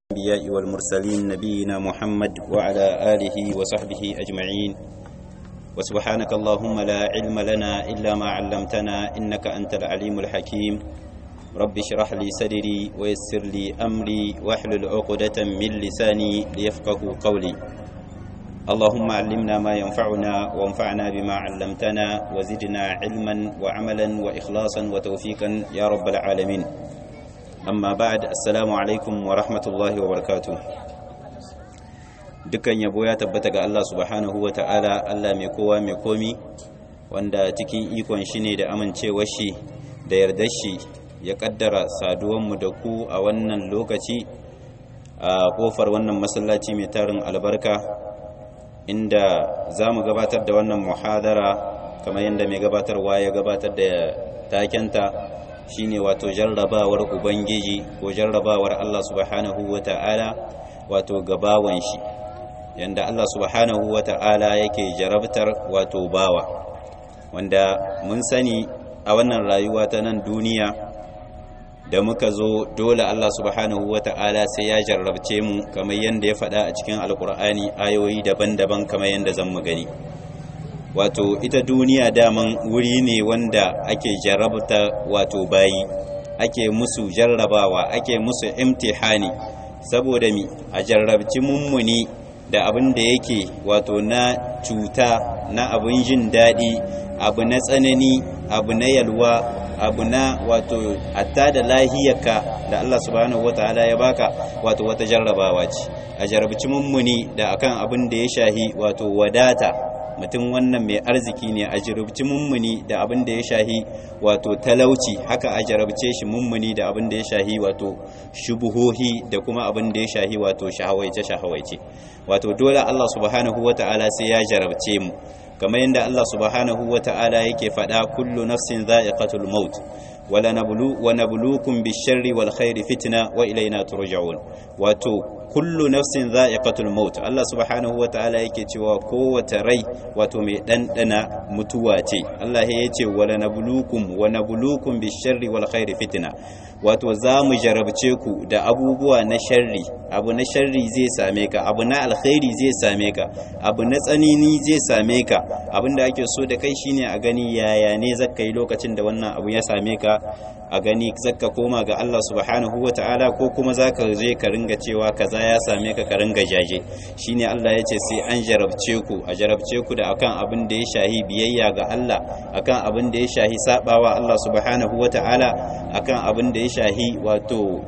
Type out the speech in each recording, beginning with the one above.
الأنبياء والمرسلين نبينا محمد وعلى آله وصحبه أجمعين وسبحانك اللهم لا علم لنا إلا ما علمتنا إنك أنت العليم الحكيم رب اشرح لي صدري ويسر لي أمري واحلل عقدة من لساني ليفقه قولي اللهم علمنا ما ينفعنا وانفعنا بما علمتنا وزدنا علما وعملا وإخلاصا وتوفيقا يا رب العالمين amma ba'ad assalamu alaikum wa rahmatullahi wa barakatuh dukan yabo ya tabbata ga Allah subhanahu wa ta'ala Allah mai kowa mai komi wanda cikin ikon shi ne da amincewar shi da yardar shi ya kaddara saduwanmu da ku a wannan lokaci a kofar wannan masallaci mai tarin albarka inda za mu gabatar da wannan muhadara kamar yadda mai gabatarwa ya gabatar da takenta shine wato jarrabawar ubangiji ko jarrabawar Allah subhanahu wata'ala wato gabawan shi yanda Allah subhanahu wata'ala yake jarabtar wato bawa wanda mun sani a wannan rayuwa ta nan duniya da muka zo dole Allah subhanahu wata'ala sai ya jarrabce mu kamar yanda ya faɗa a cikin alkur'ani ayoyi daban-daban kamar yanda zan mu gani wato ita duniya daman wuri ne wanda ake jarabta wato bayi ake musu jarrabawa ake musu imtihani saboda mi a jarrabci mummuni da abin da yake wato na cuta na abin jin daɗi abu na tsanani abu na yalwa abu na wato hatta da lahiyarka da Allah subhanahu wataala ya baka wato wata jarrabawa ce a jarabci mummuni da akan abin da ya shahi wato wadata mutum wannan mai arziki ne a jarabci mummuni da abin da ya shahi wato talauci haka a jarabce shi mummuni da abin da ya shahi wato shubuhohi da kuma abin da ya shahi wato shahawaice shahawaice wato dole Allah subhanahu wata'ala sai ya jarabce mu kamar yadda Allah subhanahu wata'ala yake faɗa kullu nafsin za'iqatul maut wala nablu wa nabluukum bish-sharri wal khairi fitna wa ilayna turja'un wato kullu nafsin za'iqatul maut Allah subhanahu wataala yake cewa kowace rai wato mai dandana mutuwa ce Allah ya ce wala nabluukum wa nabluukum bish-sharri wal khairi fitna wato za mu jarabce ku da abubuwa na sharri abu na sharri zai same ka abu na alkhairi zai same ka abu na tsanini zai same ka abinda ake so da kai shine a gani yaya ne zaka yi lokacin da wannan abu ya same ka a gani zaka koma ga Allah subhanahu wata'ala ko kuma zaka je ka ringa cewa kaza ya same ka ka ringa jaje shine Allah ya ce sai an jarabce ku a jarabce ku da akan abin da ya shahi biyayya ga Allah akan abin da ya shahi sabawa Allah subhanahu wata'ala akan abin da ya shahi wato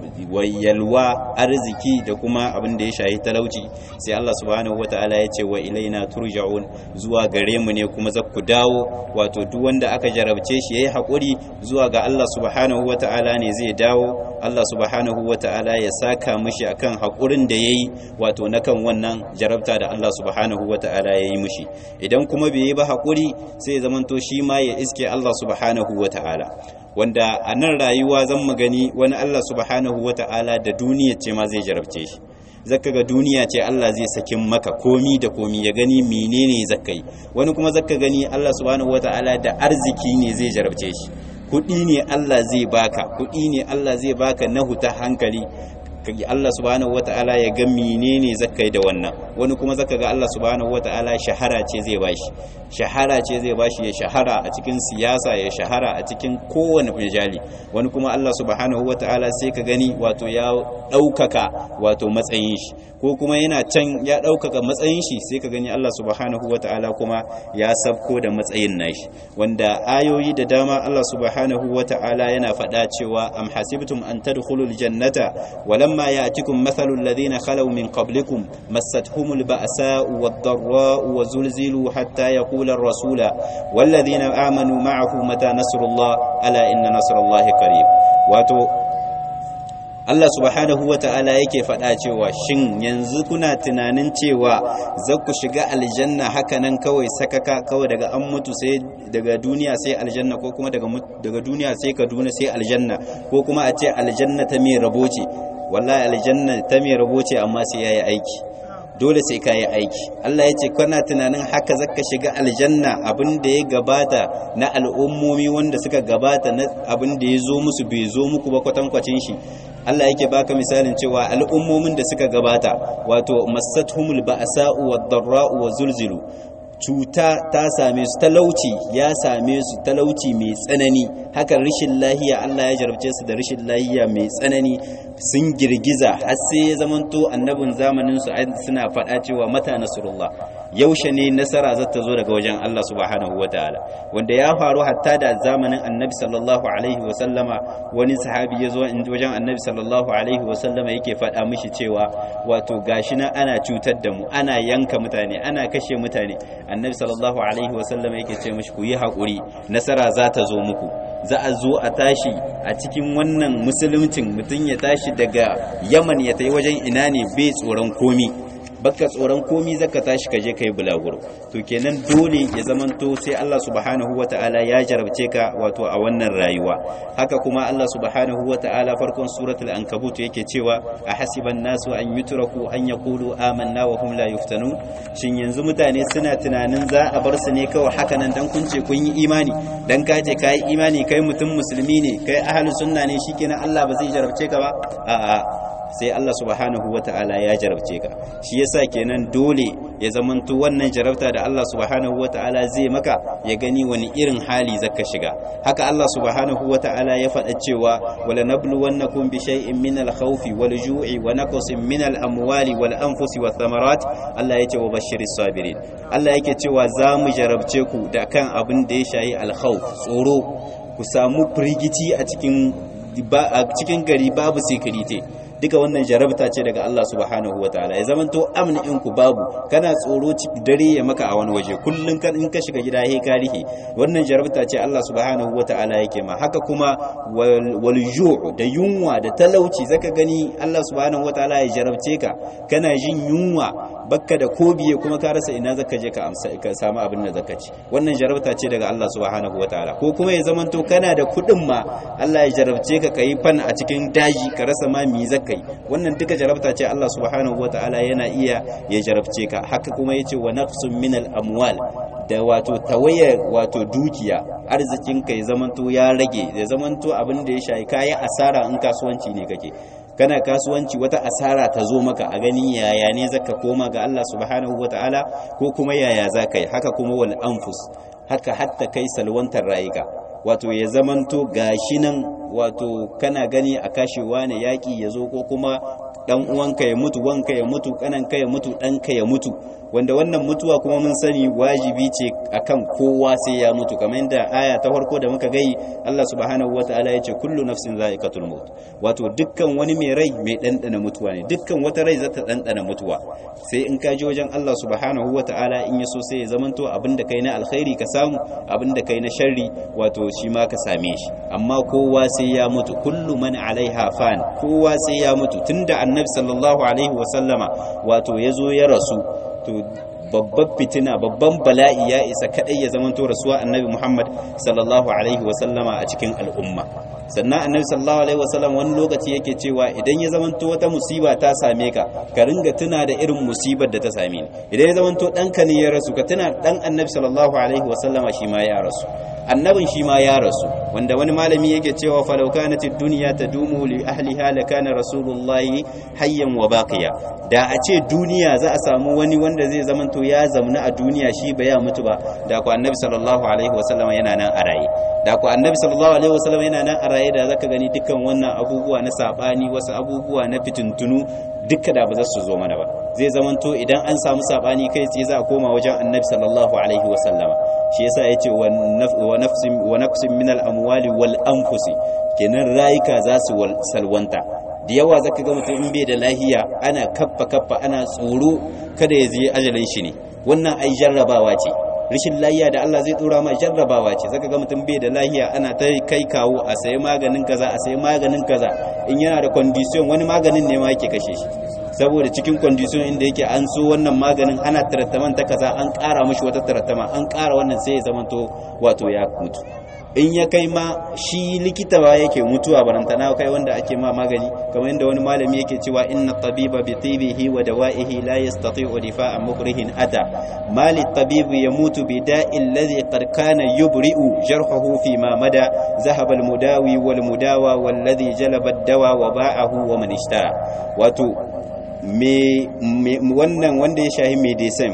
wayalwa arziki da kuma abin da ya shahi talauci sai Allah subhanahu wata'ala ya ce wa ilaina turja'un zuwa gare mu ne kuma zakku dawo wato duk wanda aka jarabce shi yayi hakuri zuwa ga Allah subhanahu wata'ala ne zai dawo Allah subhanahu wata'ala ya saka mishi akan hakurin da yayi wato na kan wannan jarabta da Allah subhanahu wata'ala yayi mishi idan kuma bai yi ba hakuri sai ya zamanto shi ma ya iske Allah subhanahu wata'ala wanda a nan rayuwa zan mu gani wani Allah subhanahu wata'ala da duniya ce ma zai jarabce shi zaka ga duniya ce Allah zai sakin maka komi da komi ya gani menene zaka yi wani kuma zaka gani Allah subhanahu wata'ala da arziki ne zai jarabce shi kuɗi ne Allah zai baka kuɗi ne Allah zai baka na huta hankali kage Allah subhanahu wata'ala ya ga menene zakai da wannan wani kuma zaka ga Allah subhanahu wata'ala shahara ce zai bashi shahara ce zai bashi ya shahara a cikin siyasa ya shahara a cikin kowane majali wani kuma Allah subhanahu wata'ala sai ka gani wato ya ɗaukaka wato matsayin shi ko kuma yana can ya ɗaukaka matsayin shi sai ka gani Allah subhanahu wata'ala kuma ya sabko da matsayin nashi wanda ayoyi da dama Allah subhanahu wata'ala yana faɗa cewa am hasibtum an tadkhulul jannata walam ولما يأتكم مثل الذين خلوا من قبلكم مستهم البأساء والضراء وزلزلوا حتى يقول الرسول والذين آمنوا معه متى نصر الله ألا إن نصر الله قريب واتو Allah subhanahu wa ta'ala yake faɗa cewa shin yanzu kuna tunanin cewa za ku shiga aljanna haka nan kawai sakaka kawai daga an mutu sai daga duniya sai aljanna ko kuma daga duniya sai kaduna sai aljanna ko kuma a ce aljanna ta mai rabo ce wallahi aljanna ta mai rabo ce amma sai yayi aiki dole sai ka yi aiki Allah ya ce kana tunanin haka zaka shiga aljanna abin da ya gabata na al'ummomi wanda suka gabata na abin da ya zo musu bai zo muku ba kwatankwacin shi Allah yake baka misalin cewa al'ummomin da suka gabata wato massatuhumul ba'sa'u wad-dharra'u wa zulzilu cuta ta same su talauci ya same su talauci mai tsanani haka rashin lahiya Allah ya jarabce su da rashin lahiya mai tsanani sun girgiza har sai ya zamanto annabin zamanin su suna faɗa cewa mata nasrullah yaushe ne nasara za ta zo daga wajen Allah subhanahu wataala wanda ya faru hatta da zamanin annabi sallallahu alaihi wa sallama wani sahabi ya zo wajen annabi sallallahu alaihi wa sallama yake faɗa mishi cewa wato gashi na ana cutar da mu ana yanka mutane ana kashe mutane annabi sallallahu alaihi wa sallama yake ce mishi ku yi haƙuri nasara za ta zo muku za a zo a tashi a cikin wannan musuluncin mutum ya tashi daga yaman ya tayi wajen ina ne bai tsoron komi baka tsoron komi zaka tashi ka je kai bulaguro to kenan dole ya zamanto sai Allah subhanahu wataala ya jarabce ka wato a wannan rayuwa haka kuma Allah subhanahu wataala farkon suratul ankabut yake cewa a hasiban nasu an yutraku an yaqulu amanna wa hum la yuftanun shin yanzu mutane suna tunanin za a bar su ne kawai haka nan dan kun ce kun yi imani dan ka ce kai imani kai mutum musulmi ne kai ahlus sunna ne shikenan Allah ba zai jarabce ka ba a'a sai Allah subhanahu wata'ala ya jarabce ka shi yasa kenan dole ya zamanto wannan jarabta da Allah subhanahu wata'ala zai maka ya gani wani irin hali zaka shiga haka Allah subhanahu wata'ala ya faɗa cewa wala nabluwannakum bi shay'in min al-khawfi wal ju'i wa naqsin min al-amwali wal anfusi wath thamarat Allah yake wa bashiris sabirin Allah yake cewa za mu jarabce ku da kan abin da ya shayi al-khawf tsoro ku samu firgici a cikin a cikin gari babu security duka wannan jarabta ce daga Allah subhanahu wataala ya zamanto amna in ku babu kana tsoro dare ya maka a wani waje kullun kan in ka shiga gida he ka rihe wannan jarabta ce Allah subhanahu wataala yake ma haka kuma wal ju' da yunwa da talauci zaka gani Allah subhanahu wataala ya jarabce ka kana jin yunwa bakka da kobiye kuma ka rasa ina zaka je ka amsa ka samu abin da zaka ci wannan jarabta ce daga Allah subhanahu wataala ko kuma ya zamanto kana da kudin ma Allah ya jarabce ka kai fan a cikin daji ka rasa ma mi zaka yi wannan duka jarabta ce Allah subhanahu wataala yana iya ya jarabce ka haka kuma yace wa nafsun minal amwal da wato tawaye wato dukiya arzikin ka ya zamanto ya rage ya zamanto abin da ya shayi kayi asara in kasuwanci ne kake kana kasuwanci wata asara ta zo maka a gani yaya ne zaka koma ga Allah subhanahu wataala ko kuma yaya zaka yi haka kuma wal anfus haka hatta kai salwantar rayuka wato ya zamanto gashi nan wato kana gani a kashewa ne yaki ya zo ko kuma dan uwanka ya mutu wanka ya mutu kananka ya mutu ɗanka ya mutu wanda wannan mutuwa kuma mun sani wajibi ce akan kowa sai ya mutu kamar yadda aya ta farko da muka gai Allah subhanahu wataala yace kullu nafsin za'iqatul maut wato dukkan wani mai rai mai dandana mutuwa ne dukkan wata rai zata dandana mutuwa sai in ka je wajen Allah subhanahu wataala in yaso sai ya zamanto abinda kai na alkhairi ka samu abinda kai na sharri wato shi ma ka same shi amma kowa sai ya mutu kullu man alaiha fan kowa sai ya mutu tunda annabi sallallahu alaihi wasallama wato yazo ya rasu to babban fitina babban bala'i ya isa kadai ya zamanto rasuwa annabi Muhammad sallallahu alaihi wasallama a cikin al'umma sannan annabi sallallahu alaihi wasallam wani lokaci yake cewa idan ya zamanto wata musiba ta same ka ka ringa tuna da irin musibar da ta same ni idan ya zamanto ɗanka ne ya rasu ka tuna ɗan annabi sallallahu alaihi wasallama shi ma ya rasu annabin shi ma ya rasu wanda wani malami yake cewa falau kanat ad-dunya tadumu li ahliha la kana rasulullahi hayyan wa baqiya da a ce duniya za a samu wani wanda zai zamanto ya zamna a duniya shi ba ya mutu ba da ku annabi sallallahu alaihi wasallam yana nan a raye da ku annabi sallallahu alaihi wasallam yana nan a raye da zaka gani dukkan wannan abubuwa na sabani wasu abubuwa na fitintunu dukka da ba za su zo mana ba zai zamanto idan an samu sabani kai tsaye za a koma wajen annabi sallallahu alaihi wasallama shi yasa yace wa nafsin wa nafsin min al-amwali wal anfusi kenan rayuka za su salwanta da yawa zaka ga mutum in bai da lahiya ana kaffa kaffa ana tsoro kada ya je ajalin shi ne wannan ai jarrabawa ce rashin lahiya da Allah zai dora ma jarrabawa ce zaka ga mutum bai da lahiya ana ta kai kawo a sayi maganin kaza a sayi maganin kaza in yana da condition wani maganin ne ma yake kashe shi saboda cikin condition inda yake an so wannan maganin ana tarattaman ta kaza an ƙara mashi wata tarattama an ƙara wannan sai ya zamanto wato ya mutu in ya kai ma shi likita ba yake mutuwa barantana kai wanda ake ma magani kamar yadda wani malami yake cewa inna tabiba bi tibihi wa dawa'ihi la yastati'u difa'a mukrihin ata mali tabibu yamutu bi da'i alladhi qad kana yubri'u jarhuhu fi ma mada zahaba al mudawi wal mudawa walladhi jalaba ad-dawa wa ba'ahu wa man ishtara wato me wannan wanda ya shahi medicine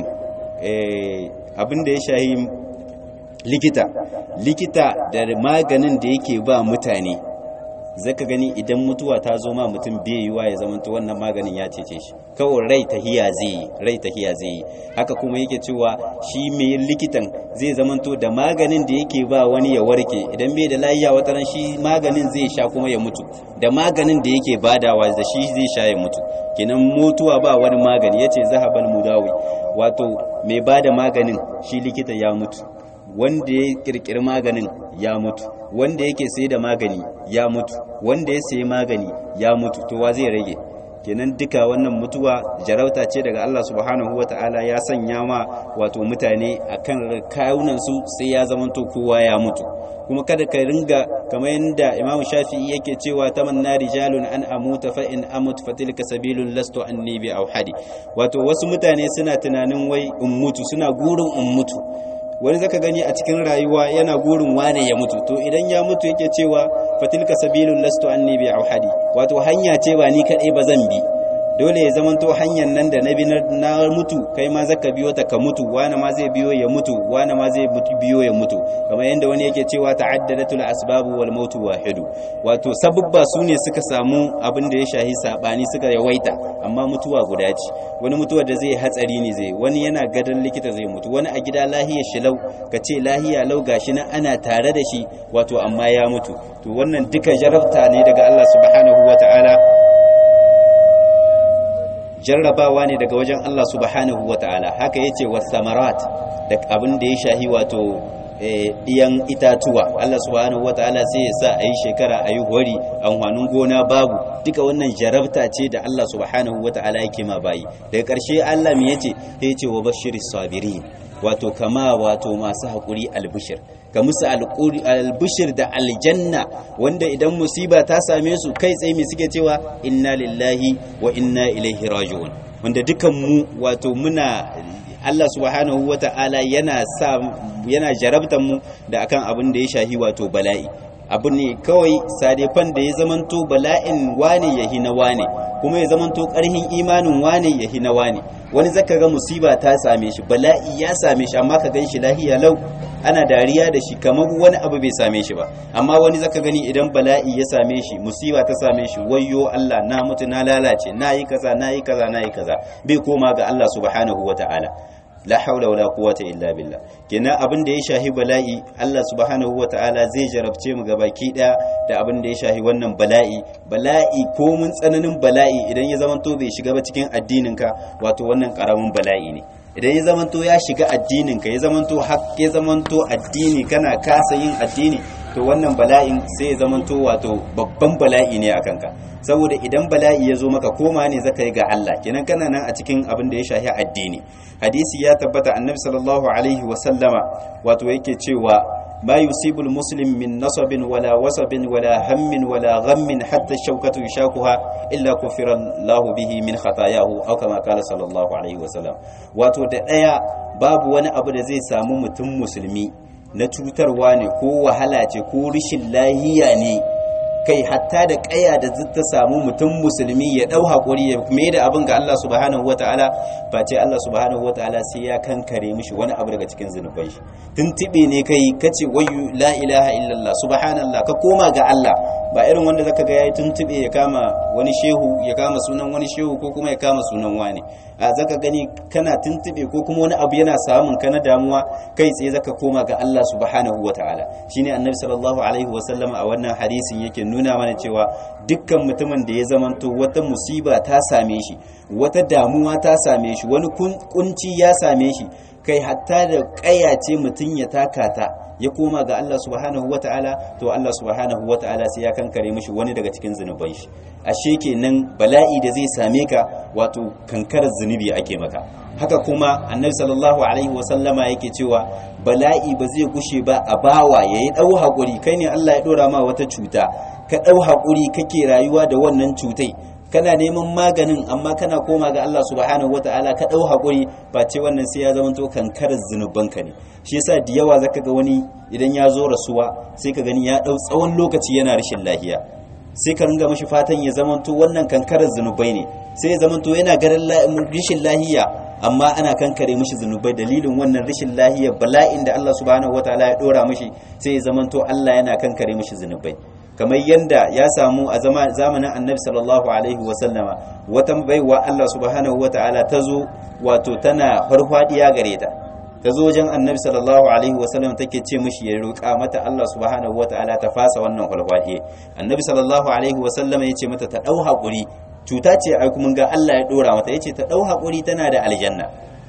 eh abinda ya shahi likita likita da maganin da yake ba mutane zaka gani idan mutuwa ta zo ma mutum bai yiwa ya zamanta wannan maganin ya cece shi kawai rai tahiya zai yi rai tahiya zai yi haka kuma yake cewa shi mai likitan zai zamanto da maganin da yake ba wani ya warke idan bai da lafiya wata ran shi maganin zai sha kuma ya mutu da maganin da yake badawa da shi zai sha ya mutu kenan mutuwa ba wani magani yace zahabal mudawi wato mai bada maganin shi likita ya mutu wanda ya kirkiri maganin ya mutu wanda yake sai da magani ya mutu wanda ya sayi magani ya mutu to wa zai rage kenan duka wannan mutuwa jarauta ce daga Allah subhanahu ta'ala ya sanya ma wato mutane akan kayunan su sai ya zamanto kowa ya mutu kuma kada ka ringa kamar yadda Imam Shafi'i yake cewa tamanna rijalun an amuta fa in amut fa tilka sabilun lastu anni bi auhadi wato wasu mutane suna tunanin wai in mutu suna gurin in mutu wani zaka gani a cikin rayuwa yana gurin wane ya mutu to idan ya mutu yake cewa fatilka sabilun lastu anni bi auhadi wato hanya ce ba ni kadai ba zan bi dole ya zamanto hanyar nan da na bi na mutu kai ma zaka biyo ta ka mutu wani ma zai biyo ya mutu wani ma zai biyo ya mutu kamar yadda wani yake cewa ta'addadatul asbabu wal mautu wahidu wato sababba su ne suka samu abin da ya shahi sabani suka yawaita amma mutuwa guda ce wani mutuwa da zai hatsari ne zai wani yana gadon likita zai mutu wani a gida lahiya shi lau ka ce lahiya lau gashi nan ana tare da shi wato amma ya mutu to wannan duka jarabta ne daga Allah subhanahu wataala jarrabawa ne daga wajen Allah subhanahu ta'ala haka yace wasamarat da abin da ya shahi wato iyan itatuwa Allah subhanahu ta'ala sai ya sa ayi shekara ayi hori amfanin gona babu duka wannan jarabta ce da Allah subhanahu ta'ala yake ma bayi daga ƙarshe Allah me yace ya ce wa bashiris sabirin wato kama wato masu haƙuri albishir ga musu albishir da aljanna wanda idan musiba ta same su kai tsaye mai suke cewa inna lillahi wa inna ilaihi raji'un wanda dukan mu wato muna Allah subhanahu wata'ala yana sa yana jarabtan mu da akan abin da ya shahi wato bala'i abu ne kawai sadefan da ya zamanto bala'in wane ya hina wane kuma ya zamanto karhin imanin wane ya hina wane wani zaka ga musiba ta same shi bala'i ya same shi amma ka ganshi lahiya lau ana dariya da shi kamar wani abu bai same shi ba amma wani zaka gani idan bala'i ya same shi musiba ta same shi wayyo Allah na mutu na lalace na yi kaza na yi kaza na yi kaza bai koma ga Allah subhanahu wataala la haula wala quwwata illa billah kenan abin da ya shahi bala'i Allah subhanahu wataala zai jarabce mu gabaki daya da abin da ya shahi wannan bala'i bala'i ko mun tsananin bala'i idan ya zamanto bai shiga ba cikin addinin ka wato wannan karamin bala'i ne idan ya zamanto ya shiga addinin ka ya zamanto hak ya zamanto addini kana kasa yin addini to wannan bala'in sai ya zamanto wato babban bala'i ne akan ka saboda idan bala'i ya zo maka koma ne zaka yi ga Allah kenan kana nan a cikin abin da ya shahi addini hadisi ya tabbata annabi sallallahu alaihi wa sallama wato yake cewa ma yusibul muslim min nasabin wala wasabin wala hammin wala ghammin hatta shawkatu yashakuha illa kufira Allah bihi min khatayahu aw kama qala sallallahu alaihi wa sallam wato da daya babu wani abu da zai samu mutum musulmi na cutarwa ne ko wahala ce ko rishin lahiya ne kai hatta da kaya da ta samu mutum musulmi ya dau hakuri ya mai da abin ga Allah subhanahu wataala face Allah subhanahu wataala sai ya kankare mishi wani abu daga cikin zunubai shi tuntube ne kai kace wayyu la ilaha illallah subhanallah ka koma ga Allah ba irin wanda zaka ga yayi tuntube ya kama wani shehu ya kama sunan wani shehu ko kuma ya kama sunan wani a zaka gani kana tuntube ko kuma wani abu yana samun ka na damuwa kai tsaye zaka koma ga Allah subhanahu wataala shine annabi sallallahu alaihi wasallam a wannan hadisin yake nuna mana cewa dukkan mutumin da ya zamanto wata musiba ta same shi wata damuwa ta same shi wani kunci ya same shi kai hatta da ce mutum ya taka ta ya koma ga Allah subhanahu wata'ala to Allah subhanahu wata'ala sai ya kankare mishi wani daga cikin zunuban shi ashe kenan bala'i da zai same ka wato kankarar zunubi ake maka haka kuma annabi sallallahu alaihi wasallama yake cewa bala'i ba zai gushe ba a bawa yayi dau hakuri kai ne Allah ya dora ma wata cuta ka dau hakuri kake rayuwa da wannan cutai kana neman maganin amma kana koma ga Allah subhanahu wataala ka dau hakuri ba ce wannan sai ya zama to kankarar zunubanka ne shi yasa da yawa zaka ga wani idan ya zo rasuwa sai ka gani ya dau tsawon lokaci yana rashin lafiya sai ka ringa mashi fatan ya zama to wannan kankarar zunubai ne sai ya zama to yana garin rashin lahiya amma ana kankare mishi zunubai dalilin wannan rashin lahiyar bala'in da Allah subhanahu wataala ya dora mishi sai ya zama to Allah yana kankare mishi zunubai kamar yanda ya samu a zamanin annabi sallallahu alaihi wasallama wata baiwa Allah subhanahu wataala ta zo wato tana farfadiya gare ta ta zo wajen annabi sallallahu alaihi wasallam take ce mishi ya roƙa mata Allah subhanahu wataala ta fasa wannan farfadiya annabi sallallahu alaihi wasallam ya ce mata ta dau hakuri cuta ce ai kuma ga Allah ya dora mata yace ta dau hakuri tana da aljanna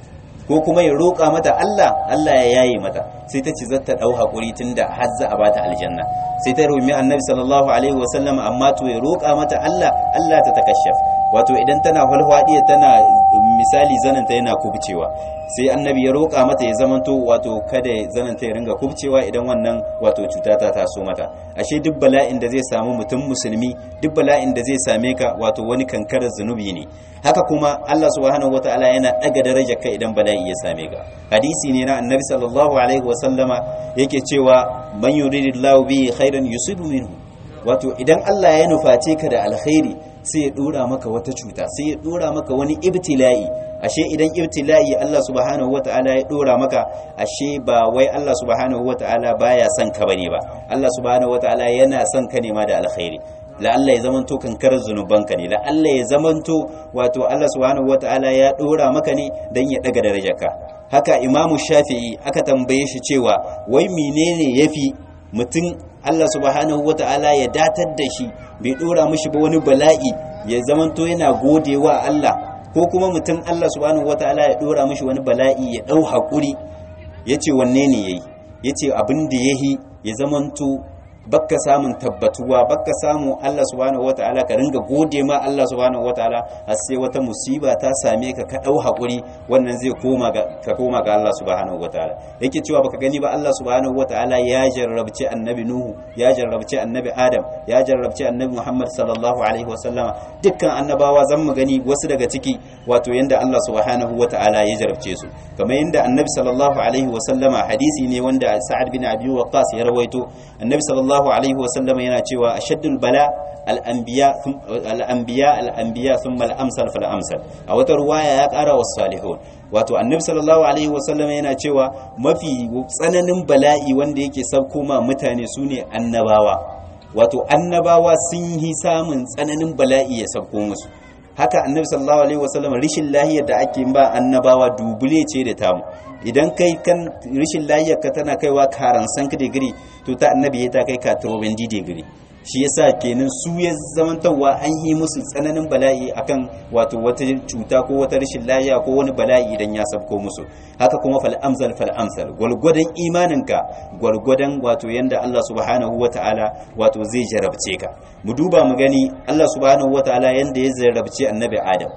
ko kuma ya roƙa mata Allah Allah ya yaye mata sai ta ce za ta dau hakuri tunda har za a bata aljanna sai ta rumi annabi sallallahu alaihi wasallam amma to ya roƙa mata Allah Allah ta takashaf wato idan tana falfadiya tana misali zananta yana kubcewa sai annabi ya roƙa mata ya zamanto wato kada zananta ya ringa kubcewa idan wannan wato cuta ta taso mata ashe duk bala'in da zai samu mutum musulmi duk bala'in da zai same ka wato wani kankarar zunubi ne haka kuma Allah subhanahu wataala yana daga darajar ka idan bala'i ya same ka hadisi ne na annabi sallallahu alaihi wasallama yake cewa man yuridillahu bihi khairan yusibu minhu wato idan Allah ya nuface ka da alkhairi sai ya dora maka wata cuta sai ya dora maka wani ibtila'i ashe idan ibtila'i Allah subhanahu wata'ala ya dora maka ashe ba wai Allah subhanahu wata'ala baya son ka bane ba Allah subhanahu wata'ala yana son ka ne ma da alkhairi la'alla ya zamanto kankarar zunubanka ne la'alla ya zamanto wato Allah subhanahu wata'ala ya dora maka ne dan ya daga darajarka haka imamu shafi'i aka tambaye shi cewa wai menene yafi mutum Allah subhanahu wata'ala ya datar da shi bai dora mishi ba wani bala'i ya zamanto yana godewa Allah ko kuma mutum Allah subhanahu wata'ala ya dora mishi wani bala'i ya dau hakuri yace wanne ne yayi yace abin da yahi ya zamanto bakka samun tabbatuwa bakka samu Allah subhanahu wataala ka ringa gode ma Allah subhanahu wataala har sai wata musiba ta same ka ka dau hakuri wannan zai koma ga ka koma ga Allah subhanahu wataala yake cewa baka gani ba Allah subhanahu wataala ya jarrabci annabi Nuhu ya jarrabci annabi Adam ya jarrabci annabi Muhammad sallallahu alaihi wasallama dukkan annabawa zan mu gani wasu daga ciki wato yanda Allah subhanahu wataala ya jarrabce su kamar yanda annabi sallallahu alaihi wasallama hadisi ne wanda Sa'ad bin Abi Waqqas ya rawaito annabi sallallahu sallallahu alaihi wasallam yana cewa ashaddul bala al-anbiya al-anbiya al-anbiya thumma al-amsal fal amsal a wata ruwaya ya kara was salihun wato annabi sallallahu alaihi wasallam yana cewa mafi tsananin bala'i wanda yake sauko ma mutane sune annabawa wato annabawa sun yi samun tsananin bala'i ya sauko musu haka annabi sallallahu alaihi wasallam rishin lahiyar da ake ba annabawa dubule ce da tamu idan kai kan rishin lahiyar ka tana kaiwa karan san digiri to ta annabi ya ta kai ka trobendi digiri shi yasa kenan su ya zamantawa an yi musu tsananin bala'i akan wato wata cuta ko wata rashin lahiya ko wani bala'i idan ya sabko musu haka kuma fal amsal fal amsal gwargwadon imaninka gwargwadon wato yanda Allah subhanahu wataala wato zai jarabce ka mu duba mu gani Allah subhanahu wataala yanda ya jarabce annabi Adam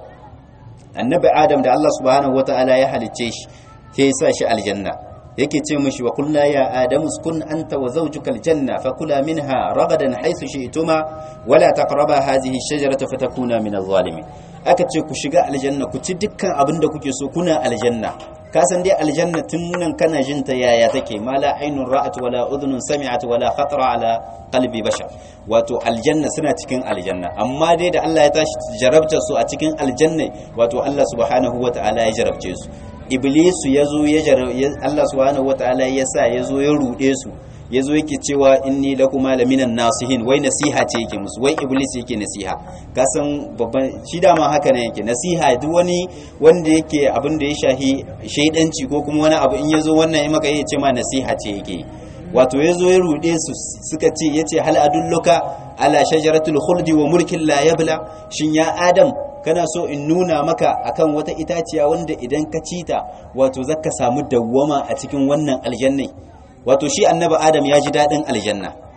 annabi Adam da Allah subhanahu wataala ya halicce shi sai ya sa shi aljanna yake ce mishi wa kullu ya adamu uskun anta wa zawjuka aljanna fakula minha ragadan haythu shi'tuma wala taqraba hadhihi ash-shajarata fatakuna min adh-dhalimin aka ce ku shiga aljanna ku ci dukkan abin da kuke so kuna aljanna ka san dai aljanna tun nan kana jin ta yaya take ma la ainun ra'at wala udhunun sami'at wala khatara ala qalbi bashar wato aljanna suna cikin aljanna amma dai da Allah ya tashi jarabta su a cikin aljanna wato Allah subhanahu wata'ala ya jarabce su iblisu ya zo ya Allah subhanahu wataala ya sa ya zo ya rude su ya zo yake cewa inni lakuma laminan nasihin wai nasiha ce yake musu wai iblis yake nasiha kasan babban shi dama haka ne yake nasiha duk wani wanda yake abin da ya shahi shaidanci ko kuma wani abu in ya zo wannan ya maka ya ce ma nasiha ce yake wato ya zo ya rude su suka ce ya ce hal adulluka ala shajaratul khuldi wa mulkin la yabla shin ya adam kana so in nuna maka akan wata itaciya wanda idan ka ci ta wato zaka samu dawwama a cikin wannan aljannai wato shi annabi adam ya ji daɗin aljanna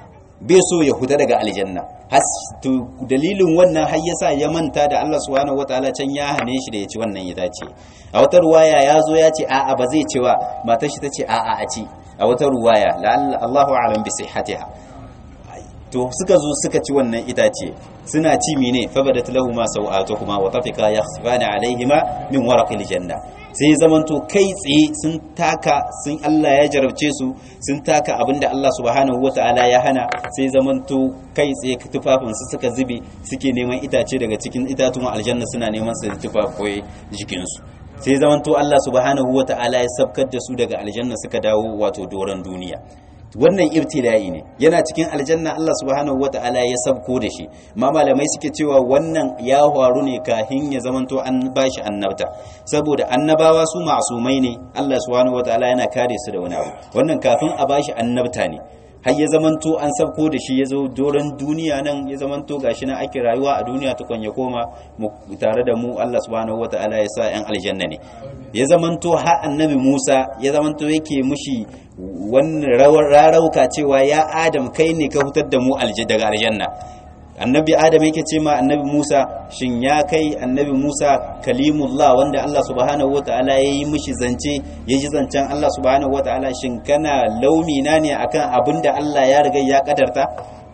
bai so ya huta daga aljanna to dalilin wannan har yasa ya manta da Allah subhanahu wataala can ya hane shi da ya ci wannan itace a wata ruwaya ya zo ya ce a'a ba zai ci ba matar shi ta ce a'a a ci a wata ruwaya la'alla Allahu a'lam bi sihhatiha to suka zo suka ci wannan itace suna ci mine fa badat lahumu sawatuhuma wa tafika yakhsifana alaihima min waraqil janna sai zamanto kai tsaye sun taka sun Allah ya jarabce su sun taka abinda Allah subhanahu wataala ya hana sai zamanto kai tsaye tufafin su suka zube suke neman itace daga cikin itatuwan aljanna suna neman su tufafoyi jikin su sai zamanto Allah subhanahu wataala ya sabkar da su daga aljanna suka dawo wato doron duniya wannan ibtila'i ne yana cikin aljanna Allah subhanahu wata'ala ya sabko da shi ma malamai suke cewa wannan ya faru ne kahin ya zamanto an bashi annabta saboda annabawa su masumai ne Allah subhanahu wata'ala yana kare su da wani abu wannan kafin a bashi annabta ne har ya zamanto an sabko da shi ya zo doron duniya nan ya zamanto gashi nan ake rayuwa a duniya tukun ya koma tare da mu Allah subhanahu wata'ala ya sa yan aljanna ne ya zamanto har annabi Musa ya zamanto yake mushi wannan rarauka cewa ya Adam kai ne ka hutar da mu daga aljanna annabi Adam yake ce ma annabi Musa shin ya kai annabi Musa kalimullah wanda Allah subhanahu wataala ya yi mishi zance ya ji zancen Allah subhanahu wataala shin kana laumina ne akan abinda Allah ya riga ya kadarta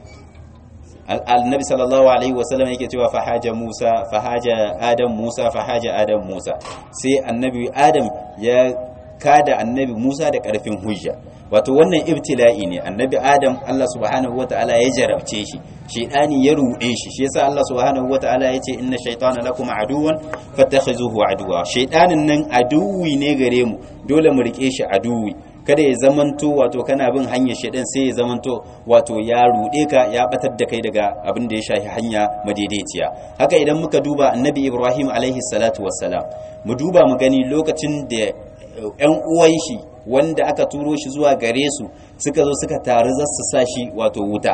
annabi sallallahu alaihi wasallam yake cewa fahaja Musa fahaja Adam Musa fahaja Adam Musa sai annabi Adam ya kada annabi Musa da karfin hujja wato wannan ibtila'i ne annabi Adam Allah subhanahu wataala ya jarabce shi shaytani ya rude shi shi yasa Allah subhanahu wataala ya ce inna shaytana lakum aduwan fattakhizuhu aduwa shaytanin nan aduwi ne gare mu dole mu rike shi aduwi kada ya zamanto wato kana bin hanyar shaidan sai ya zamanto wato ya rude ka ya batar da kai daga abin da ya shafi hanya madaidaiciya haka idan muka duba annabi ibrahim alaihi salatu wassalam mu duba mu gani lokacin da yan uwan shi wanda aka turo shi zuwa gare su suka zo suka taru za su sa shi wato wuta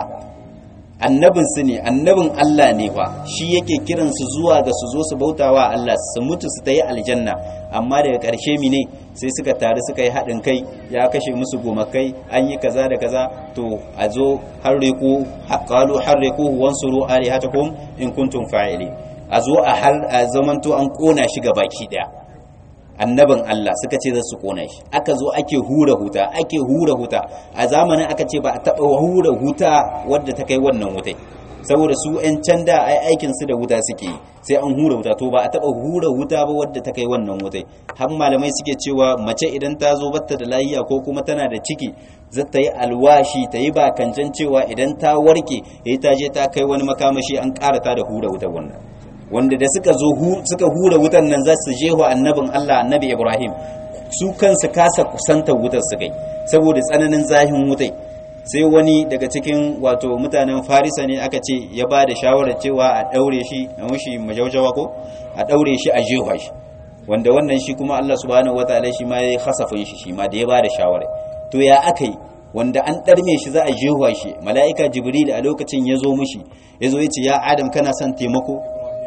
annabin su ne annabin Allah ne fa shi yake kiran su zuwa ga su zo su bautawa Allah su mutu su tayi aljanna amma daga ƙarshe mine sai suka taru suka yi haɗin kai ya kashe musu gomakai an yi kaza da kaza to a zo harriku qalu harriku wansuru alihatakum in kuntum fa'ili a zo a har a zamanto an kona shi ga baki daya annabin Allah suka ce za su kona shi aka zo ake hura huta ake hura huta a zamanin aka ce ba a taɓa hura huta wadda ta kai wannan wutai saboda su 'yan can da ai aikin su da wuta suke yi sai an hura wuta to ba a taɓa hura wuta ba wadda ta kai wannan wutai har malamai suke cewa mace idan ta zo batta da lahiya ko kuma tana da ciki za ta yi alwashi ta yi bakancan cewa idan ta warke ya ta je ta kai wani makamashi an ƙara ta da hura wutar wannan wanda da suka zo suka hura wutan nan za su jeho annabin Allah annabi Ibrahim su kansu kasa kusanta wutar su kai saboda tsananin zahin wutai sai wani daga cikin wato mutanen farisa ne aka ce ya ba da shawarar cewa a daure shi a mushi majaujawa ko a daure shi a jefa shi wanda wannan shi kuma Allah subhanahu wataala shi ma ya hasafin shi shi ma da ya ba da shawarar to ya aka yi wanda an ɗarme shi za a jefa shi mala'ika jibril a lokacin ya zo mushi ya zo ya ce ya adam kana son taimako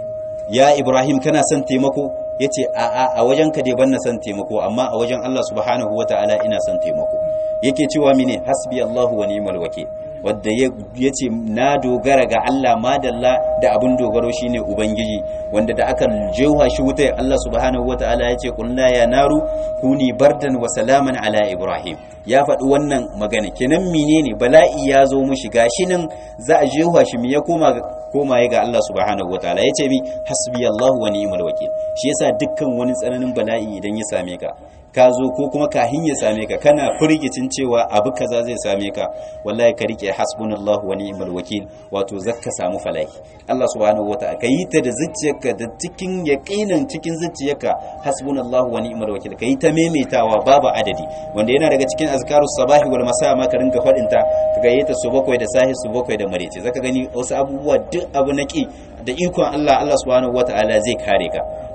ya ibrahim kana son taimako ya ce a a wajen ka dai ban na son taimako amma a wajen Allah subhanahu wataala ina son taimako yake cewa mine hasbi Allahu wa ni'mal wakil wadda ya ce na dogara ga Allah madalla da abin dogaro shine ubangiji wanda da aka jewa shi wuta Allah subhanahu wataala ya ce kulna ya naru kuni bardan wa salaman ala ibrahim ya faɗi wannan magana kenan menene bala'i ya zo mushi gashi nan za a jewa shi me ya koma komaye ga Allah subhanahu wataala ya ce mi hasbi Allahu wa ni'mal wakil shi yasa dukkan wani tsananin bala'i idan ya same ka ka zo ko kuma kahin ya same ka kana firgicin cewa abu kaza zai same ka wallahi ka rike hasbunallahu wa ni'mal wakil wato zakka samu falahi Allah subhanahu wataala ka yi ta da zuciyarka da cikin yaqinin cikin zuciyarka hasbunallahu wa ni'mal wakil ka yi ta maimaitawa babu adadi wanda yana daga cikin azkarus sabahi wal masa ma ka rinka fadin ta ka yi ta su bakwai da sahi su bakwai da marece zaka gani wasu abubuwa duk abu na ki da ikon Allah Allah subhanahu wataala zai kare ka